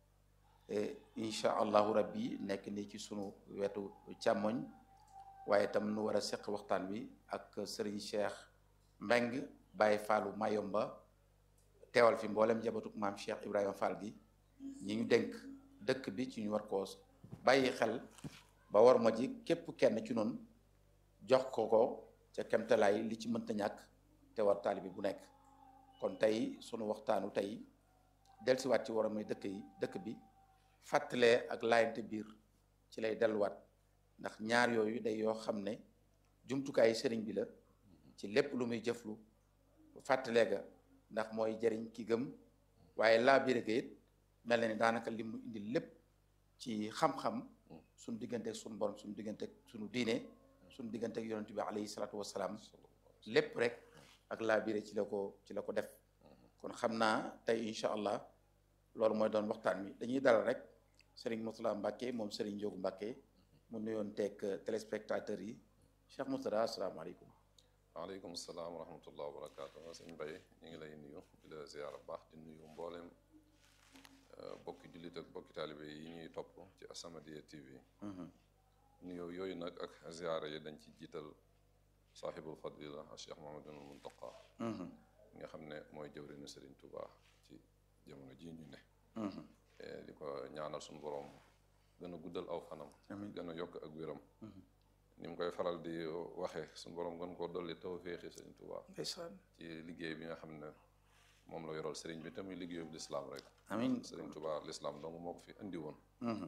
incha allahu rabbi nekk ni ci sunu wetu càmmoñ waaye itam nu war a seq waxtaan bi ak sëriñ Cheikh Mbeng Baye Fallu Mayomba teewal fi mboolem jabatuk maam Cheikh Ibrahima Fall gi ñi ñu dénk dëkk bi ci ñu war koo bàyyi xel ba war ma ji képp kenn ci noonu jox ko ko ca kemtalaay li ci mënta ñàkk te war taalibi bu nekk kon tey sunu waxtaanu tey dellusiwaat ci war a may dëkk yi dëkk bi fàttalee ak laayante biir ci lay delluwaat ndax ñaar yooyu day yoo xam ne jumtukaay sëriñ bi la ci lépp lu muy jëflu fàttalee ga ndax mooy jëriñ ki gëm waaye laa biir ga it mel na ni daanaka li mu indi lépp ci xam-xam suñu digganteeg suñu borom suñu digganteeg suñu diine suñu digganteeg yonent bi alayhi salaatu wasalaam lépp rek ak laa biire ci la ko ci la ko def kon xam naa tey incha allah loolu mooy doon waxtaan wi dañuy dalal rek Serigne Mourtada Mbacke moom Serigne Ndiogu Mbacke mu nuyoon teeg téléspectateurs yi Cheikh Mourtada asalaamaaleykum. waaleykum salaam wa rahmatullah wa barakaatu sëñ Mbaye ñu ngi lay nuyu di la ziyaara baax di nuyu mboolem bokki jullit ak bokki taalibe yi ñuy topp ci As-Samadiyya TV nuyoo yooyu nag ak ziyaara yi dañ ci jiital saaxibul fadila Cheikh Mouhamadoul Mountakha nga xam ne mooy jëwriñu Serigne Touba ci jamono ji ñu ne di ko ñaanal suñu borom gën a guddal aw fanam gën a yokk ak wéram ni mu koy faral di waxee suñu borom gën koo dolli tawféexi Serigne Touba ci liggéey bi nga xam ne moom la yoral Serigne bi tamit liggéeyu bu lislaam rek amiin Serigne Touba lislaam donc moo ko fi indi woon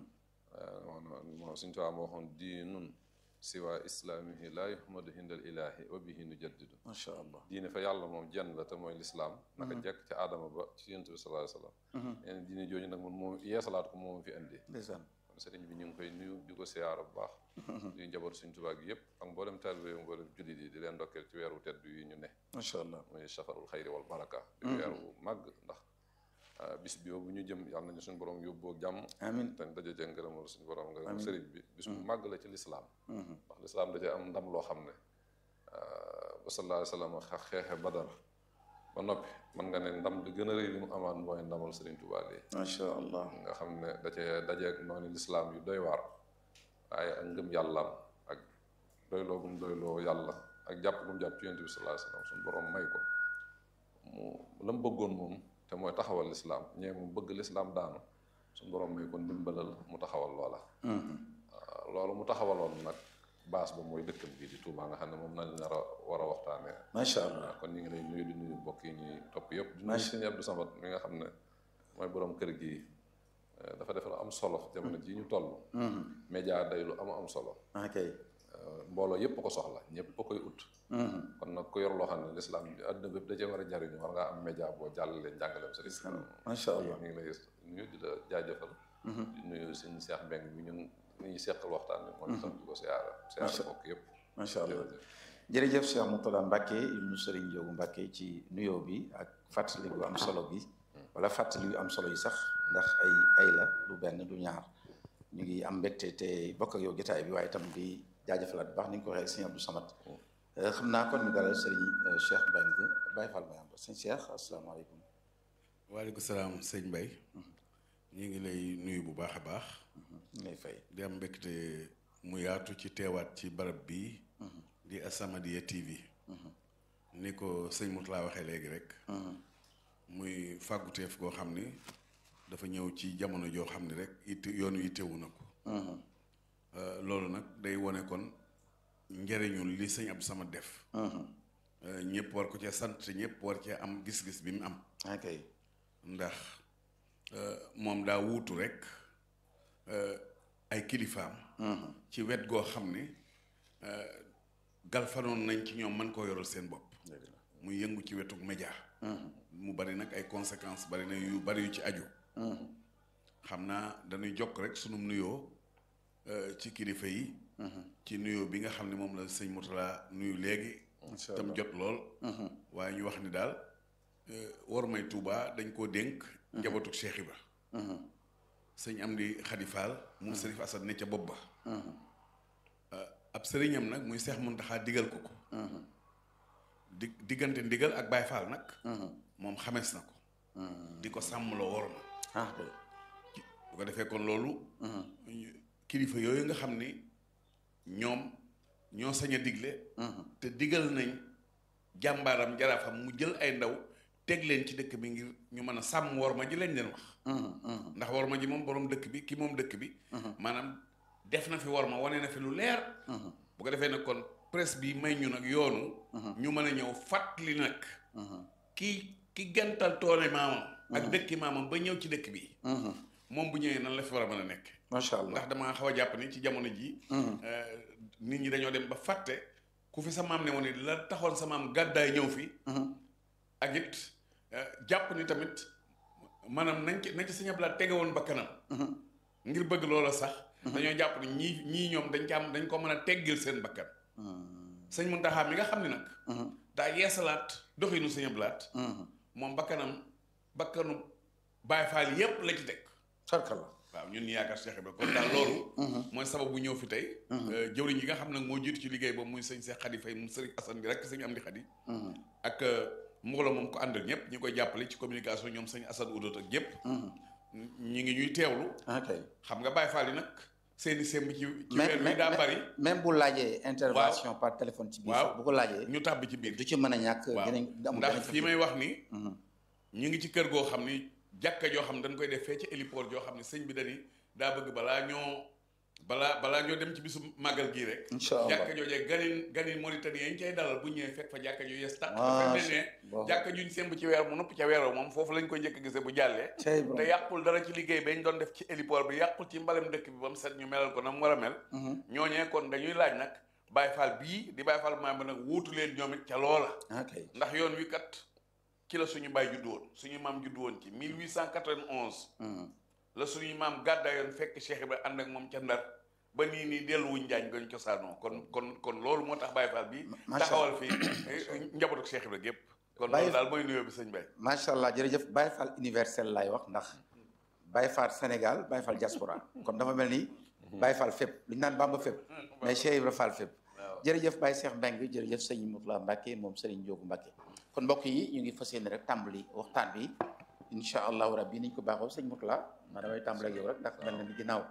moo Serigne Touba moo waxoon diinun siwa islaamihi laa yuhmadu hindal ilaahi wa bihi nu jaddidu macha allah diine fa yàlla moom jenn la te mooy lislaam naka jekk ci aadama ba ci yonent bi sallallahu alayhi wasallam leen diine jooju nag man moom yeesalaat ko moom fi indi ndeysaan kon sëriñ bi ñu ngi koy nuyu di ko siyaara bu baax di njaboot Sëriñ Tuubaa gi yëpp ak mboolem taalibe yi mboolem jullit yi di leen ndokkeel ci weeru tedd yi ñu ne macha allah muy safarul xayri wal baraka di weeru màgg ndax bis bi bu ñu jëm yàlla nañu suñu borom yóbboo jàmm amiin te daje cee ngërëmal suñu borom ngërëm sëriñ bi bis bu màgg la ci lislaam ndax lislaam da cee am ndam loo xam ne ba sallallahu alayhi wa sallam xeexe badar ba noppi mën nga ne ndam di gën a rëy li mu amaan mooy ndamal sëriñ Tuubaa lii macha allah nga xam ne da cee dajeeg noonu lislaam yu doy waar waaye ak ngëm yàllaam ak doyloo gum doyloo yàlla ak jàpp gum jàpp ci yonent bi sallallahu alayhi wa sallam suñu borom may ko mu la mu bëggoon moom te mooy taxawal lislaam ñee mu bëgg lislaam daanu suñu borom may ko ndimbalal mu taxawal loola loolu mu taxawaloon nag baas ba mooy dëkkam bii di Touba nga xam ne moom nañ nar a war a waxtaanee macha allah kon ñu ngi lay nuyu di nuyu mbokk yi ñuy topp yëpp di nuyu sëñ Abdou Samad mi nga xam ne mooy borom kër gi dafa def lu am solo jamono ji ñu toll média day lu am am solo ok mbooloo yëpp ko soxla ñëpp a koy ut kon nag ku yor loo xam ne lislaam bi àdduna bépp da cee war a jariñu war ngaa am média boo jàllalee njàngaleem sa lislaam macha allah ñu ngi lay nuyu di la jaajëfal di nuyu suñu seex mbeng bi ñun ni ñu seqal waxtaan bi moom itam di ko siyaara siyaara bokk yëpp macha allah jërëjëf Cheikh Mourtada Mbacke ibnu Serigne Ndiogu Mbacke ci nuyoo bi ak fàttali gu am solo bi wala fàttali yu am solo yi sax ndax ay ay la du benn du ñaar ñu ngi am mbégte te bokk ak yow jotaay bi waaye itam di jaajëfalaat bu baax ni nga ko waxee Serigne Abdou Samad xam naa kon ñu dalal Serigne Cheikh Mbengue Baye Fall Mayamba sëñ Cheikh asalaamaaleykum. waaleykum salaam sëñ Mbaye ñu ngi lay nuyu bu baax a baax. ñu lay fay. di am mbégte mu yaatu ci teewaat ci barab bi di As-Samadiyya TV. ni ko sëñ Mourtada waxee léegi rek. muy fàgguteef goo xam ni dafa ñëw ci jamono joo xam ni rek it yoon wi teewu na ko. loolu nag day wone kon njëriñul li sëñ Abdou Samad def. ñëpp war ko cee sant te ñëpp war cee am gis-gis bi mu am. ok ndax moom daa wuutu rek ay kilifaam. ci wet goo xam ne galfanoon nañ ci ñoom mën koo yoral seen bopp. muy yëngu ci wetu média. mu bari nag ay conséquences bari na yu bari yu ci aju. xam naa dañuy jokk rek sunum nuyoo ci kilifa yi. ci nuyoo bi nga xam ne moom la sëñ Mourtada nuyu léegi. tam jot lool. waaye ñu wax ni daal war may Touba dañ koo dénk. njabootu Cheikh Ibra. sëñ Amdi Khady Fall. mu Serif Assad ne ca bopp ba. ab sëriñam nag muy Seex Muntaxa digal ko ko di diggante ndigal ak Baay Faal nag moom xamees na ko di ko sàmmloo war ma ah kay bu ko defee kon loolu kilifa yooyu nga xam ni ñoom ñoo sañ a digle te digal nañ jàmbaaram jaraafam mu jël ay ndaw teg leen ci dëkk bi ngir ñu mën a sàmm war ma ji lañ leen wax ndax war ma ji moom borom dëkk bi ki moom dëkk bi maanaam def na fi war ma wane na fi lu leer bu ko defee nag kon presse bi may ñu nag yoonu ñu mën a ñëw fàttali nag ki ki gantal toone maamam ak dëkki maamam ba ñëw ci dëkk bi moom bu ñëwee nan la fi war a mën a nekk macha allah ndax damaa xaw a jàpp ni ci jamono ji nit ñi dañoo dem ba fàtte ku fi sa maam ne woon ni la taxoon sa maam gàddaay ñëw fi ak it jàpp ni tamit maanaam nañ ci nañ ci Sëñ Abdu Lahat tege woon ba kanam ngir bëgg loola sax dañoo jàpp ni ñii ñii ñoom dañ ci am dañ ko mën a teggil seen bakkan sëñ Muntaxa mi nga xam ne nag daa yeesalaat doxinu Sëñ Abdu Lahat moom bakkanam bakkanu Baay Faal yépp la ci teg sarkala waaw ñun ñu yaakaar Cheikh Ibrahima kon daal loolu mooy sababu ñëw fi tey jëwriñ yi nga xam nag moo jiitu ci liggéey boobu muy sëñ Cheikh Khady Faye mu sëriñ Assane bi rek sëñ Amdi Khady ak mbooloo moom ko àndal ñëpp ñi koy jàppale ci communication ñoom sëñ Assane Oudot ak ñëpp ñi ngi ñuy teewlu ok xam nga Baye Fall yi nag seeni semb ci ci même weer wi daa bari même bu laajee intervention par téléphone ci biir waaw sax bu ko laajee ñu tàbbi ci biir du ci mën a ñàkk waaw dinañ amul ndax benn fii may wax ni ñu ngi ci kër goo xam ni jàkka joo xam ne dañ koy def fee ci héliport joo xam ne sëñ bi dañi daa bëgg balaa ñoo balaa balaa ñoo dem ci bisu màggal gii rek incha allah jàkka joojee ganin ganin Mauritanie yañ cay dalal bu ñëwee fekk fa jàkka ju yees tàq Macha dafa ne Allah. jàkka juñ semb ci weer mu noppi ca weeroo moom foofu lañ koy njëkk a gisee bu jàllee cey borom te yàqul dara ci liggéey bañ doon def ci héliport bi yàqul ci mbalem dëkk bi ba mu set ñu melal ko na mu war a mel ñooñee kon dañuy laaj nag Baye Fall bii di Baye Fall maam bi nag wuutu leen ñoom it ca loola ok ndax yoon wi kat ci la suñu baay juddu woon suñu maam juddu woon ci 1891 la suñu maam gàddaayoon fekk Cheikh Ibrahima ànd ak moom ca Ndar ba nii nii delluwuñ njaañ gañ cosaanoo kon kon kon loolu moo tax Baye Fall bi macha taxawal fi njabootu Cheikh Ibrahima gépp kon Baye- loolu daal mooy nuyoo bi sëñ Baye macha allah jërëjëf Baye Fall universel laay wax ndax Baye Fall Sénégal Baye Fall diaspora kon dafa mel ni Baye Fall fépp lu ñu naan Bamba fépp mais Cheikh Ibra Fall fépp jërëjëf Baye Cheikh Mbengue jërëjëf sëñ Moutala Mbacke moom Serigne Ndiogou Mbacke kon mbokk yi ñu ngi fas yéene rek tàmbali waxtaan bi incha allahu rabbi niñ ko baaxoo sëñ Moutala maa damay tàmbali ak yow rek ndax mel na ni ginnaaw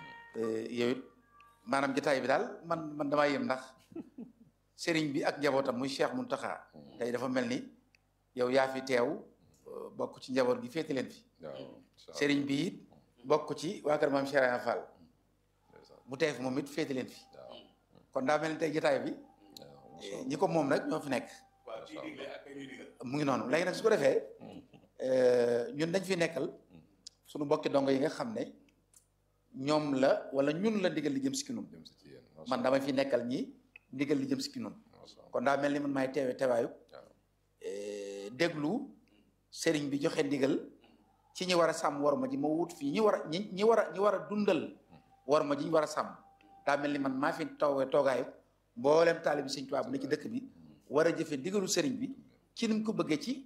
yow it maanaam jotaay bi daal man man damaa yem ndax Serigne bi ak njabootam muy Cheikh Mountakha tey dafa mel ni yow yaa fi teew euh, bokk ci njaboot gi féete leen fi waaw incha allah Serigne bi it bokk ci waa kër maam Cheikh Ibra Fall bu teew fi moom it féete leen fi waaw kon daa mel ni tey jotaay bi waaw eh, ñi ko moom nag ñoo fi nekk waaw ciy digle ak ñuy digal mu ngi noonu léegi nag su ko defee euh, ñun dañ fi nekkal suñu mbokki dongo yi nga xam ne ñoom la wala ñun la ndigal li jëm si ki nun jëm si ci yéen macha man dama fi nekkal ñi ndigal li jëm si ki nun allah kon daa mel ni man maay teewe teewaayu waaw eh, déglu sëriñ bi joxe ndigal ci ñi war a sàmm war ma ji ma wut fii ñi war a ñi ñi war a ñi war a dundal war ma ji ñu war a sàmm daa mel ni man maa fi toogee toogaayu mboolem taalibi sëñ Tuubaa bu ne ci dëkk bi war a jëfe ndigalu sëriñ bi ci ni mu ko bëggee ci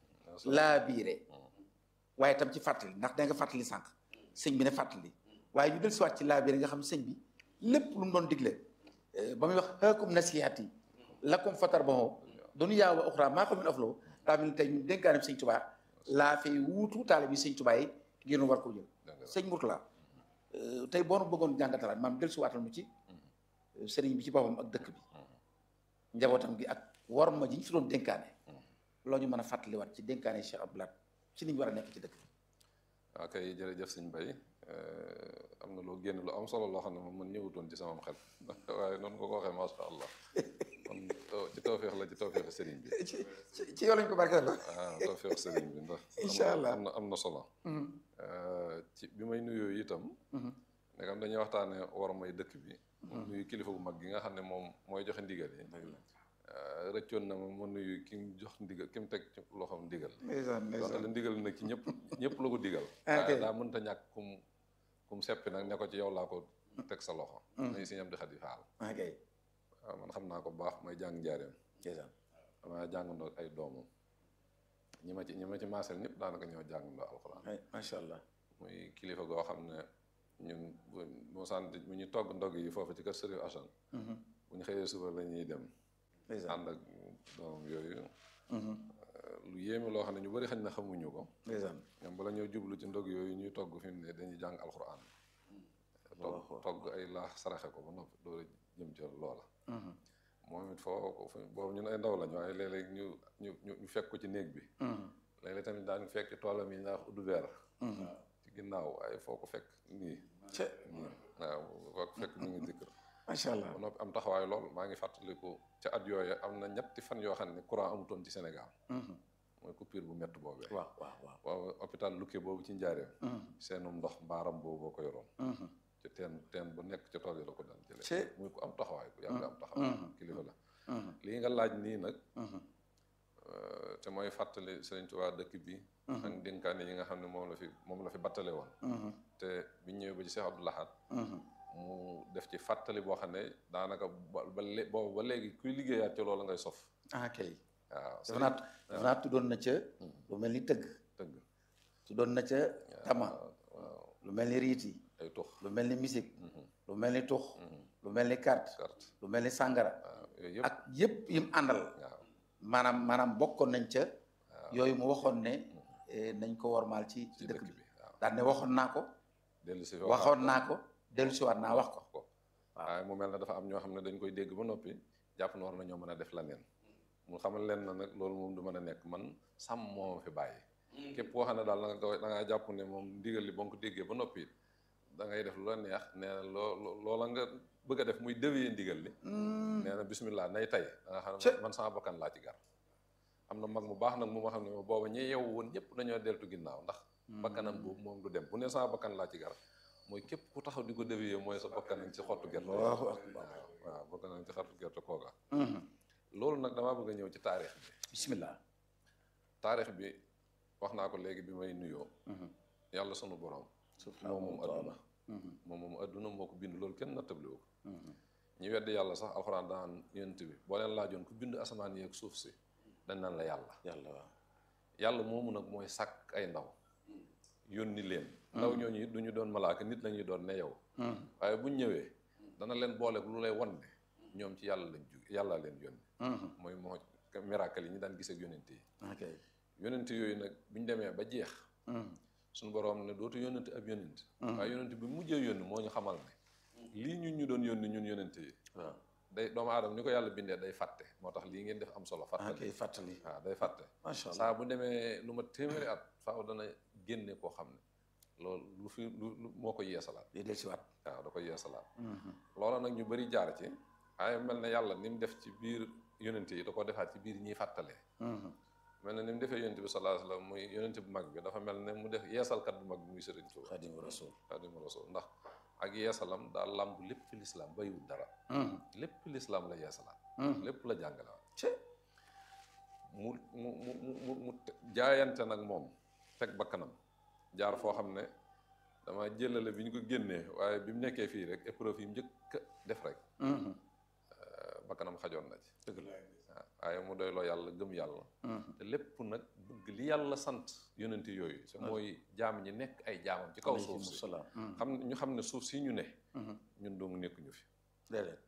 laa biire waaye tam ci fàttali ndax da nga fàttali sànq sëñ bi ne fàttali waaye ñu del siwaat ci laa biire nga xam sëñ bi lépp lu mu doon digle eh, ba muy wax xaakum nasihat yi lakum fatar ba moo dunya wa uxra maa ko min afloo daa mel ni tey ñun dénkaane sëñ Tuubaa laa fay wuutu taalibi sëñ Tuubaa yi ngir nu war ko jël sëñ Murtala tey boo nu bëggoon jàngatalaat maam del siwaatal mu ci sëriñ bi ci boppam ak dëkk bi njabootam gi ak war ma ji ñu fi doon dénkaane loo ñu mën a fàttaliwaat ci dénkaane Cheikh Abdou Lahad ci ni ñu war a nekk ci dëkk bi ok jërëjëf sëñ Bay am na loo génn lu am solo loo xam ne moom man ñëwutoon ci sama xel waaye noonu nga ko waxee macha allah kon ci tawféex la ci tawféex sëriñ bi ci ci ci yow lañ ko barkeel la ah tawféex sëriñ bi ndax am Incha na- allah. am na am na solo ci bi may nuyoo itam ndegam dañuy waxtaane war may dëkk bi nuyu kilifa bu mag gi nga xam ne moom mooy joxe ndigal yi rëccoon na ma ma nuyu ki mu jox ndigal ki mu teg ci loxoom ndigal ndeysaan donte la ndigal nag ci ñëpp ñëpp la ko digal Ah, ok. waaye daa mënta ñàkk kum kum seppi nag ne ko ci yow laa ko teg sa loxo muy si ñam di xadi faal ok waaw man xam naa ko bu baax may jàng njaareem ndeysaan damaa jàngandoo ak ay doomam ñi ma ci ñi ma ci maasel ñëpp daanaka ñoo jàngandoo alxuraan ay macha allah muy kilifa goo xam ne ñun bu moo sant bu ñu togg ndog yi foofu ci kër Sëriñ Assane bu ñu xëyee suba la ñuy dem ndeysaan ànd ak doomam yooyu lu yéeme loo xam ne ñu bëri xañ na xamuñu ko ndeysaan ñoom bala ñoo jublu ci ndog yooyu ñuy togg fi mu ne dañuy jàng alxuraan togg togg ay laax saraxe ko ba noppi door a jëm ca loola moom it foo ko fu- boobu ñun ay ndaw lañu waaye léeg-léeg ñu ñu ñu ñu fekk ko ci néeg bi léeg-léeg tamit daan fekk ci toolam yi ñaax uddu weer ci ginnaaw waaye foo ko fekk nii ce nii waaw foo ko fekk mi ngi dikkër macha allah ba noppi am taxawaay lool maa ngi fàttaliku ca at yooyu am na ñetti fan yoo xam ne courant amutoon ci Sénégal mooy coupure bu métti boobee waaw waaw waaw waaw hôpital Lukke boobu ci njaareem seenum ndox mbaaram boobu boo ko yoroon ci teen teen bu nekk ca tool yi la ko daan jëlee Ci- muy ko am taxawaay ku yàgg am taxawaay kilifa la lii nga laaj nii nag euh, te mooy fàttali Sëriñ Tuubaa dëkk bi ak dénkaane yi nga xam ne moom la fi moom la fi battale woon te biñ ñëwee ba ci Cheikh Abdou Lahad mu def ci fàttali boo xam ne daanaka ba ba lé- boobu ba léegi kuy liggéeyaat ci loolu ngay sof ah kay waaw dafa naa dafa naa tuddoon na ca lu mel ni tëgg dëgg tuddoon na ca tama waaw lu mel ni riiti ay tux lu mel ni musique lu mel ni tux lu mel ni carte carte lu mel ni sàngara waaw yooyu yëpp ak yëpp yim àndal waaw maanaam maanaam bokkoon nañ ca yooyu mu waxoon ne eh, nañ ko wormaal ci ci ci dëkk dëkk bi bi waaw daan ne waxoon naa ko dellu si waxoon naa ko dellu si waat naa wax ko ko waaye mu mel ne dafa am ñoo xam ne dañ koy dégg ba noppi jàpp na war na ñoo mën a def la neen mu xamal leen na nag loolu moom du mën a nekk man sàmm moo ma fi bàyyi képp koo xam ne daal da nga koy da ngaa jàpp ne moom ndigal li ba nga ko déggee ba noppi da ngay def lu la neex nee na loo loo- loola nga bëgg a def muy déwee ndigal li nee na bismillah nay tey da nga xam ne man sama bakkan laa ci gar am na mag mu baax nag mu ma xam ne moom booba ñi yeewu woon ñëpp dañoo deltu ginnaaw ndax bakkanam boobu moom du dem bu ne sama bakkan laa ci gar mooy képp ku taxaw di ko dévier mooy sa bakkan ci xottu gerte Allahu waaw waaw bakkan ci xottu gerte kooga loolu nag damaa bëgg a ñëw ci taarix bi bismillah taarix bi wax naa ko léegi bi may nuyoo yàlla sunu borom moom moom adduna moom moom adduna moo ko bind loolu kenn nattabliwu ko ñi weddi yàlla sax alxuraan daan yonent bi boo leen laajoon ku bind asamaan yeeg suuf si dañ naan la yàlla yàlla waaw yàlla moomu nag mooy sàkk ay ndaw yónni leen ndaw ñooñu it du ñu doon malaaka nit la ñuy doon ne yow waaye buñ ñëwee dana leen booleeg lu lay wan ne ñoom ci yàlla lañ jóge yàlla leen yónni mooy moo miracle yi ñu daan gis ak yonent yi ok yonent yooyu nag buñ demee ba jeex suñu boroom ne dootu yónnante ab yónent waaye yónent bi mujjee yónni moo ñu xamal ne lii ñun ñu doon yónni ñun yónent yi waaw day doomu aadama ni ko yàlla bindee day fàtte moo tax lii ngeen def am solo ok fàttali fàttali waaw day fàtte macha allah saa bu demee lu ma téeméeri at faaw dana génne koo xam ne loolu lu fi lu lu moo ko yeesalaat di del si waat waaw da koy yeesalaat loola nag ñu bëri jaar ci waaye mel ne yàlla ni mu def ci biir yonent yi da ko defaat ci biir ñiy fàttalee mel ne ni mu defee yonent bi sallallahu alayhi wasallam muy yonent bu mag bi dafa mel ne mu def yeesalkat bu mag bi muy Sëriñ Tuuba xadimu rasul Xaadimu Rasuul ndax ak yeesalam daal làmb lépp fi lislaam bayiwul dara lépp lislaam la yeesalaat lépp la jàngalewaat ci mu mu mu mu mu jaayante nag moom teg bakkanam jaar foo xam ne dama jëlale bi ñu ko génnee waaye bi mu nekkee fii rek épreuve yi mu njëkk a def rek bakkanam xajoon na ci dëgg la waaw waaye mu doy loo yàlla gëm yàlla te lépp nag bëgg li yàlla sant yonenti yooyu te mooy jaam ñi nekk ay jaamam ci kaw suuf si salaam xam ñu xam ne suuf si ñu ne ñun dong nekkuñu fi déedéet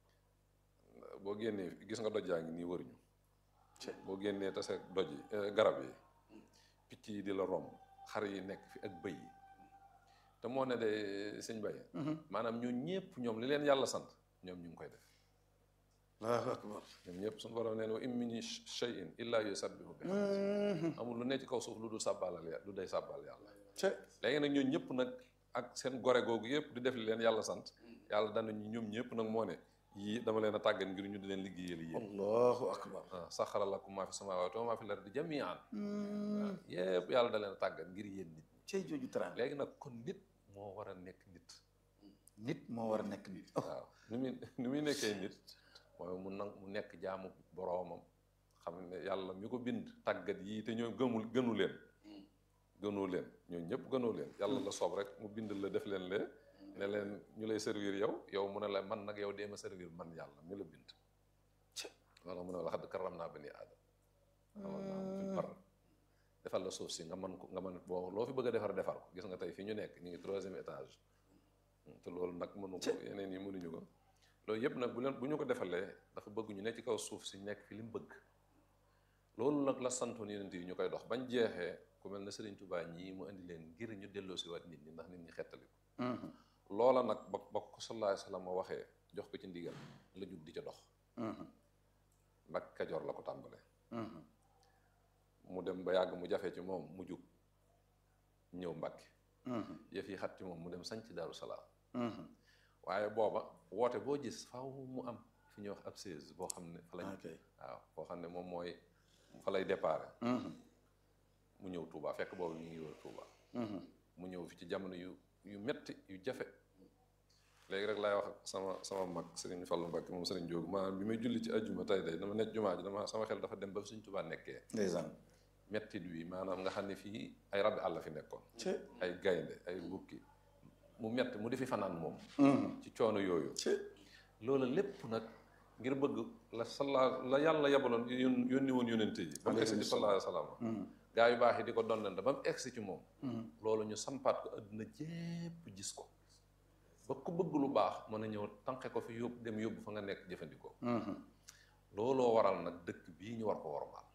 boo génnee gis nga doj yaa ngi nii wëruñu boo génnee tase doj yi garab yi picc yi di la romb xar yi nekk fi ak bëy yi te moo ne de sëñ Baye maanaam ñoo ñëpp ñoom li leen yàlla sant ñoom ñu ngi koy def allahu akbar ñoom ñëpp suñu borom nee na wa in min shay'in illa yusabbihu bihamdihi amul lu ne ci kaw suuf lu dul sàbbaalal yàlla lu day sàbbaal yàlla ci léegi nag ñoo ñëpp nag ak seen gore googu yëpp di def li leen yàlla sant yàlla danañu ñoom ñëpp nag moo ne yii dama leen a tàggat ngir ñu di leen liggéeyal yéen allahu akbar ah saxara lakum maa fi samaawaati wa maa fi lardi jamian waaw yëpp yàlla da leen a tàggat ngir yéen nit cey jooju teraanga léegi nag kon nit moo war a nekk nit nit moo war a nekk nit waaw ni muy ni muy nekkee nit mooy mu nag mu nekk jaamu boroomam xam ne yàlla mi ko bind tàggat yii te ñoo gëmul gënu leen gënoo leen ñoo ñëpp gënoo leen yàlla la soob rek mu bind la def leen lee ne leen ñu lay servir yow yow mu ne la man nag yow dee ma servir man yàlla mi la bind wala mu ne la xadd karam naa bani aadam xamal naa fi bar defal la suuf si nga man ko nga man boo loo fi bëgg a defar defar ko gis nga tey fi ñu nekk ñu ngi troisième étage te loolu nag mënu ko yeneen yi mënuñu ko loolu yëpp nag bu leen bu ñu ko defalee dafa bëgg ñu ne ci kaw suuf si nekk fi li mu bëgg loolu nag la santoon yeneen yi ñu koy dox bañ jeexee ku mel ne Serigne Touba ñii mu indi leen ngir ñu delloo si waat nit ñi ndax nit ñi xettali ko loola nag ba ba ko sallallahu alayhi wasallam waxee jox ko ci ndigal la jug di ca dox nag kajoor la ko tàmbale mu dem ba yàgg mu jafe ci moom mu jug ñëw Mbàkke yëf yi xat ci moom mu dem sañ ci Daaru Salaam waaye booba woote boo gis faaw mu am fi ñuy wax ab seize boo xam ne fa lañ waaw boo xam ne moom mooy fa lay déparé mu ñëw Touba fekk boobu ñu ngi wër Touba mu ñëw fi ci jamono yu yu metti yu jafe léegi rek laay wax ak sama sama mag Serigne Fallou Mbacke moom Serigne Diop maanaam bi may julli ci ajjuma tey day dama nekk jumaa ji dama sama xel dafa dem ba Serigne Touba nekkee ndeysaan mettit wi maanaam nga xam ne fii ay rabbi àll fi nekkoon ay gaynde ay bukki mu metti mu di fi fanaan moom ci coono yooyu loola lépp nag ngir bëgg la sala la yàlla yabaloon yónni woon yónente yi ba mu egsi ci sallallahu alayhi wa sallam gaa yu baax yi di ko donnante ba mu egsi ci moom loolu ñu sampaat ko adduna jépp gis ko ba ku bëgg lu baax mën a ñëw tànqe ko fi yóbbu dem yóbbu fa nga nekk jëfandikoo looloo waral nag dëkk bii ñu war ko wormaal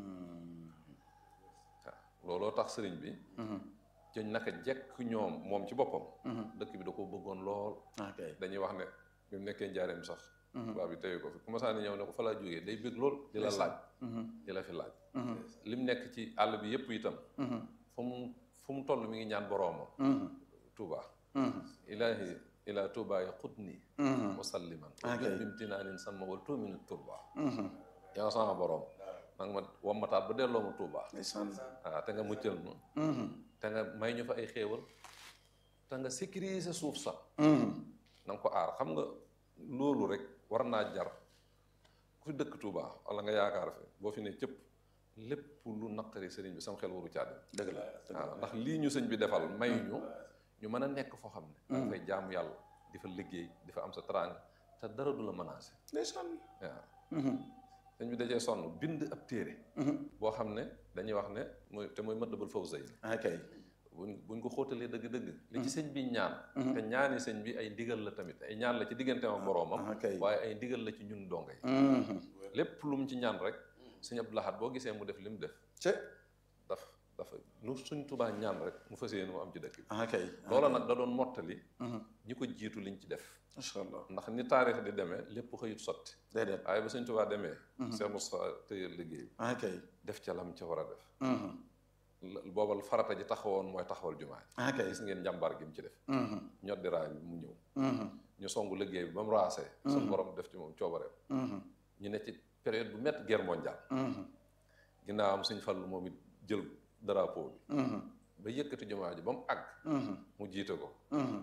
waaw looloo tax sëriñ bi jëñ naka jekk ñoom moom ci boppam dëkk bi da ko bëggoon lool dañuy wax ne bi mu nekkee njaareem sax tubaab bi teye ko fi commencé ni ñëw ne ko fa laa jógee day bëgg lool di la laaj di la fi laaj li mu nekk ci àll bi yépp itam fu mu fu mu toll mi ngi ñaan boroomam Touba ilaahi ila Touba ya xut nii wasalliman jot bimtinaanin sama wal tuuminu turba yow sama boroom nag ma wammataat ba delloo ma Touba waaw te nga muccal ma te nga may ñu fa ay xéewal te nga sécuriser suuf sax na nga ko aar xam nga loolu rek war naa jar ku fi dëkk Touba wala nga yaakaar fi boo fi ne cëpp lépp lu naqari sëriñ bi sam xel waru caa dem dëgg la waaw ndax lii ñu sëñ bi defal may ñu ñu mën a nekk foo xam ne da fay jaamu yàlla di fa liggéey di fa am sa teraanga te dara du la menacé ndeysaan waaw sëñ bi dajee sonn bind ab téere boo xam ne dañuy wax ne mooy te mooy Matlabul Fawzayni akay buñ buñ ko xóotalee dëgg-dëgg li ci sëñ bi ñaan te ñaani sëñ bi ay ndigal la tamit ay ñaan la ci digganteem ak boroomam waaye ay ndigal la ci ñun donga yi lépp lu mu ci ñaan rek sëñ Abdou Lahad boo gisee mu def li mu def daf dafa lu suñ tubaa ñaan rek mu fas yéene mu am ci dëkk bi akay loola nag da doon mottali ñi ko jiitu liñ ci def macha allah ndax ni taarix di demee lépp xëyut sotti déedéet waaye ba sëñ tubaa demee Cheikh Moustapha tëyal liggéey akay def ca lam ca war a def boobal farata ji taxawoon mooy taxawal jumaa ji gis ngeen njàmbaar gi mu ci def ñoddi raay bi mu ñëw ñu songu liggéey bi ba mu raasee suñu borom def ci moom coobareem ñu ne ci période bu métti guerre mondiale ginnaaw am suñ fallu moom it jël drapeau bi ba yëkkati jumaa ji ba mu àgg mu jiite ko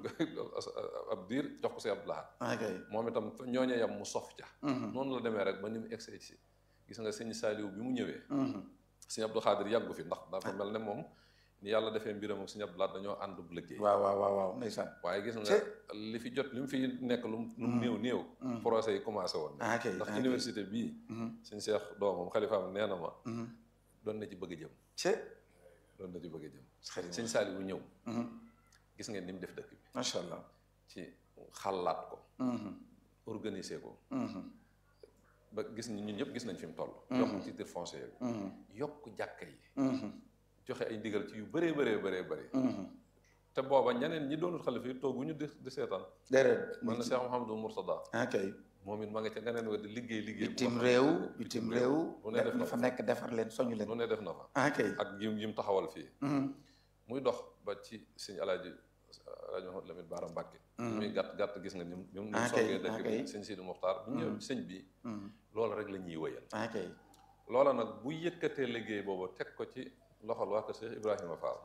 ab diir jox ko si Abdou Lahad moom itam ñooñe yam mu sof ca noonu la demee rek ba ni mu egsee ci gis nga sëñ Saaliw bi mu ñëwee sëñ Abdou Khadir yàggu fi ndax dafa mel ne moom ni yàlla defee mbiram ak sëñ Abdou Lahad dañoo ànd bu liggéey waaw waaw waaw waaw ndeysaan waaye gis nga li fi jot li mu fi nekk lu lu mu néew néew procès yi commencé woon ndax université bii sëñ Cheikh doomam xalifaam nee na ma doon na ci bëgg a jëm doon na ci bëgg a jëm sëñ Saali bu ñëw gis ngeen ni mu def dëkk bi macha allah ci xalaat ko organiser ko ba gis ni ñun ñëpp gis nañ fi mu toll yokk titre foncier bi yokk jàkka yi joxe ay ndigal ci yu bëree bëree bëree bëri te booba ñeneen ñi doonul xalifa yi tooguñu di di seetaan déedéet man na Cheikh Mouhamadou Mourtada ok moom it ma nga ca ganeen wa di liggéey liggéey bitim réew bitim réew lu ne def na fa nekk defar leen soñu leen lu ne def na fa ok ak yim yim taxawal fii muy dox ba ci sëñ alaaji alaaji Mahamad Lamine Baara Mbàkke muy gàtt gàtt gis nga ni mu ni mu songee dëkk bi sëñ Sidi Muxtaar bu ñëw sëñ bi loolu rek la ñuy wëyal ok loola nag bu yëkkatee liggéey boobu teg ko ci loxol waa kër Cheikh Ibrahima Fall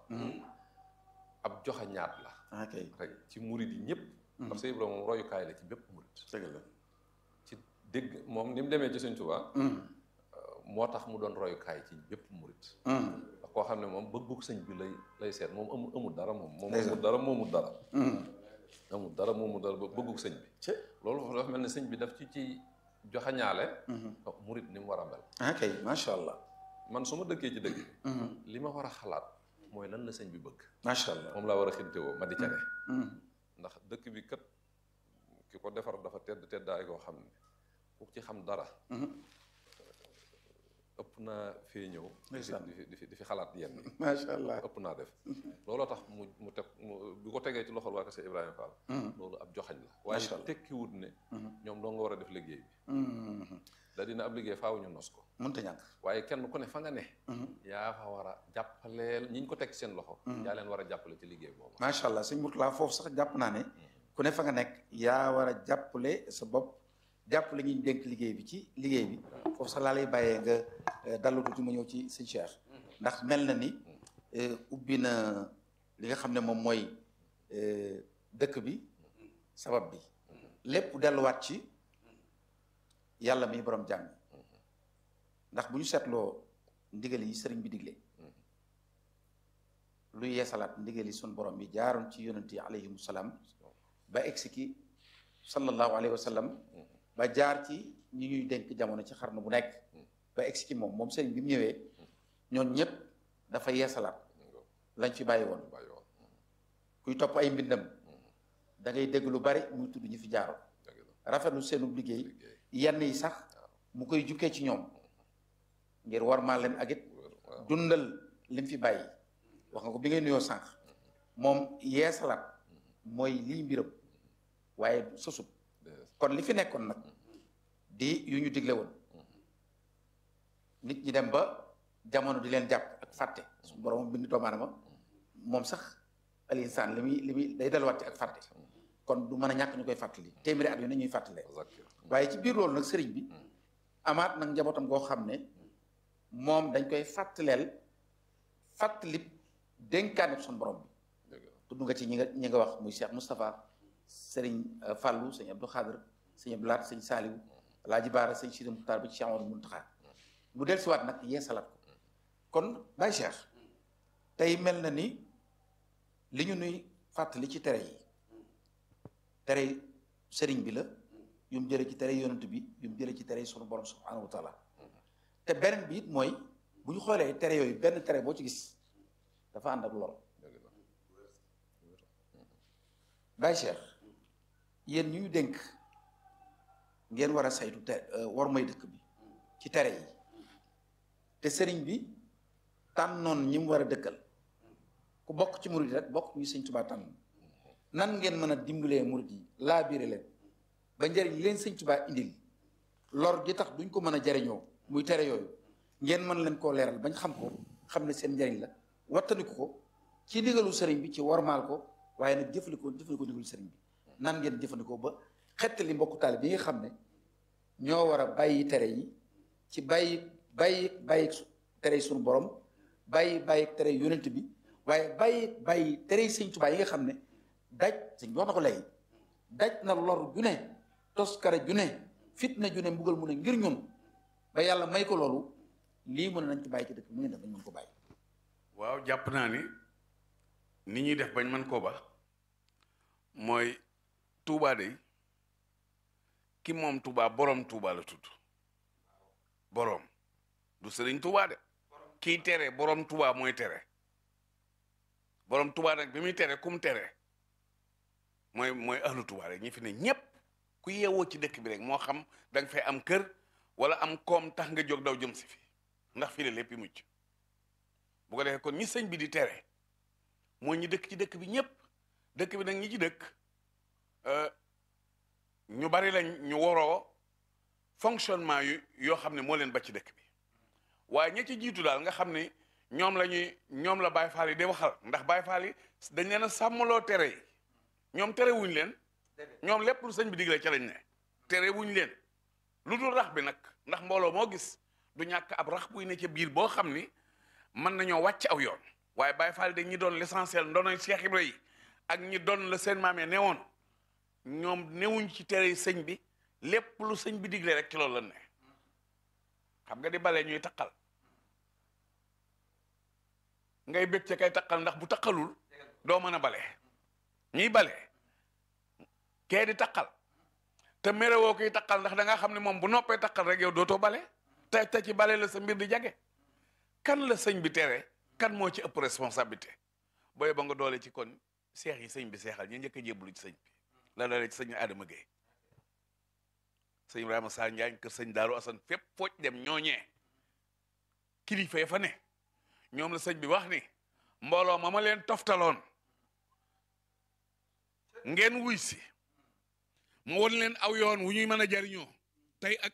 ab joxe ñaat la ok rek ci murid yi ñëpp ndax Cheikh Ibrahima moom royukaay la ci bépp murid dëgg la ci dégg moom ni mu demee ci sëñ Tuubaa moo tax mu doon royukaay ci bépp murid ndax koo xam ne moom bëggug sëñ bi lay lay seet moom amul amul dara moom moom amul dara moomul dara amul dara moomul dara ba bëggug sëñ bi loolu dafa mel ne sëñ bi daf ci ci joxañaale murid ni mu war a mel ok macha allah man su ma dëkkee ci dëkk li ma war a xalaat mooy lan la sëñ bi bëgg macha allah moom laa war a xintewoo ma di ca ne ndax dëkk bi kat ki ko defar dafa tedd teddaay koo xam ne ku ci xam dara ëpp naa fee ñëw di fi Ndeysaan. di fi di fi di fi xalaat yenn yi macha allah ëpp naa def looloo tax mu mu teg mu bi ko tegee ci loxol waa Kese Ibrahima Fall loolu ab joxañ la waaye Macha Allah. tekkiwut ne ñoom doo nga war a def liggéey bi da dina ab liggéey faaw ñu nos ko mënta ñàkk waaye kenn ku ne fa nga ne yaa fa war a jàppaleel ñi ñu ko teg ci seen loxo yaa leen war a jàppale ci liggéey boobu macha allah sëñ Mourtala foofu sax jàpp naa ne ku ne fa nga nekk yaa war a jàppale sa bopp jàppale ñi ñu dénk liggéey bi ci liggéey bi foofu sax laa lay bàyyee nga eh, dallu tuuti ma ñëw ci sëñ Cheikh ndax mel na ni eh, ubbi na li nga xam ne moom mooy eh, dëkk bi sabab bi lépp delluwaat ci yàlla mi borom jàmm ndax bu ñu seetloo ndigal yi sëriñ bi digle lu yeesalaat ndigal yi sun borom bi jaaroon ci yonent yi alayhimu salaam ba egsi ki sallallahu alayhi wa sallam ba jaar ci ñi ñuy dénk jamono ci xarnu bu nekk ba egsi ci moom moom sëriñ bi mu ñëwee ñoon ñëpp dafa yeesalaat lañ fi bàyyi woon bàyyi woon kuy topp ay mbindam da ngay dégg lu bari muy tudd ñi fi jaaroon dëgg la rafetlu seenu liggéey liggéey yenn yi sax mu koy jukkee ci ñoom ngir war maa leen ak it waaw dundal lim fi bàyyi wax nga ko bi ngay nuyoo sànq moom yeesalaat mooy lii mbiram waaye sosut kon li fi nekkoon nag di yu ñu digle woon nit ñi dem ba jamono di leen jàpp ak fàtte su borom bind doomu aadama moom sax al insaan li muy li muy day delluwaat ci ak fàtte kon du mën a ñàkk ñu koy fàttali téeméeri at yu ne ñuy fàttalee zakir waaye ci biir loolu nag sëriñ bi amaat nag njabootam goo xam ne moom dañ koy fàttaleel fàttali dénkaane suñu borom bi dëgg la tudd nga ci ñi nga ñi nga wax muy Cheikh Moustapha sëriñ euh, Fallou sëñ Abdou Khadir sëñ Abdou Lahat sëñ Saliou Alaaji Baara sëñ Sidi Muxtaar ba ci Cheikh Amadou Muntaxa mu del siwaat nag yeesalaat ko kon Baye Cheikh tey mel na ni li ñu nuy fàttali ci tere yi tere sëriñ bi la yu mu jële ci tere yonent bi yu mu jële ci tere sunu borom subhanahu wa taala te beneen bi it mooy bu ñu xoolee tere yooyu benn tere boo ci gis dafa ànd ak lor dëgg la Baye Cheikh yéen ñu ñu dénk ngeen war a saytu te war may dëkk bi ci tere yi te sëriñ bi tànnoon ñi mu war a dëkkal ku bokk ci murid rek bokk ñu sëñ Tuubaa tànn nan ngeen mën a dimbalee murid yi laa biire leen ba njëriñ leen sëñ Tuubaa indil lor gi tax duñ ko mën a jariñoo muy tere yooyu ngeen mën leen koo leeral bañ xam ko xam ne seen njëriñ la wattandiku ko ci ndigalu sëriñ bi ci wormaal ko waaye nag jëfandikoo jëfandikoo ndigalu sëriñ bi nan ngeen jëfandikoo ba xettali mbokku taali bi nga xam ne ñoo war a bàyyi tere yi ci bàyyi bàyyi bàyyi su- tere yi suñu borom bàyyi bàyyi tere yi yonent bi waaye bàyyi bàyyi tere yi sëñ Tuubaa yi nga xam ne daj sëñ bi wax na ko léegi daj na lor ju ne toskare ju ne fitna ju ne mbugal mu ne ngir ñun ba yàlla may ko loolu lii mu ne nañ ko bàyyi ci dëkk bi mu ngeen def nañ mën ko bàyyi waaw jàpp naa ni ni ñuy def bañ mën koo ba mooy Touba de ki moom Touba borom Touba la tudd borom du sëriñ Touba de kii tere borom Touba mooy tere borom Touba nag bi muy tere kum tere mooy mooy ahlu Touba rek ñi fi ne ñépp ku yeewoo ci dëkk bi rek moo xam da nga fay am kër wala am koom tax nga jóg daw jëm si fi ndax fii la lépp yi mucc bu ko defee kon ñi sëñ bi di tere mooy ñi dëkk ci dëkk bi ñépp dëkk bi nag ñi ci dëkk euh, ñu bari lañ ñu waroo fonctionnement yu yoo xam ne moo leen ba ci dëkk bi waaye ña ci jiitu daal nga xam ne ñoom la ñuy ñoom la Baay Faal yi di waxal ndax Baay Faal yi dañ leen a sàmmaloo tere yi ñoom tere wuñ leen ñoom lépp lu sëñ bi digle ca lañ ne tere wuñ leen lu dul rax bi nag ndax mbooloo moo gis du ñàkk ab rax buy ne ca biir boo xam ni mën nañoo wàcc aw yoon waaye Baay Faal de ñi doon l'essentiel ndonoy Cheikh Ibra yi ak ñi doon la seen maamee newoon ñoom newuñ ci tere sëñ bi lépp lu sëñ bi digle rek ci loolu la ne xam nga di bale ñuy taqal ngay bég ca kay taqal ndax bu taqalul doo mën a bale ñiy bale kee di taqal te merewoo koy taqal ndax da nga xam ne moom bu noppee taqal rek yow dootoo bale te te ci bale la sa mbir di jage kan la sëñ bi tere kan moo ci ëpp responsabilité booy ba nga doole ci kon seex yi sëñ bi seexal ñu njëkk a jébbalu ci sëñ bi la dalee ci sëñ Adama Gueye sëñ Ibrahima Sa Njaañ kër sëñ Daaru Asan fépp fooj dem ñooñee kilifa ya fa ne ñoom la sëñ bi wax ni mbooloo ma ma leen toftaloon ngeen wuy si mu won leen aw yoon wu ñuy mën a jariñoo tey ak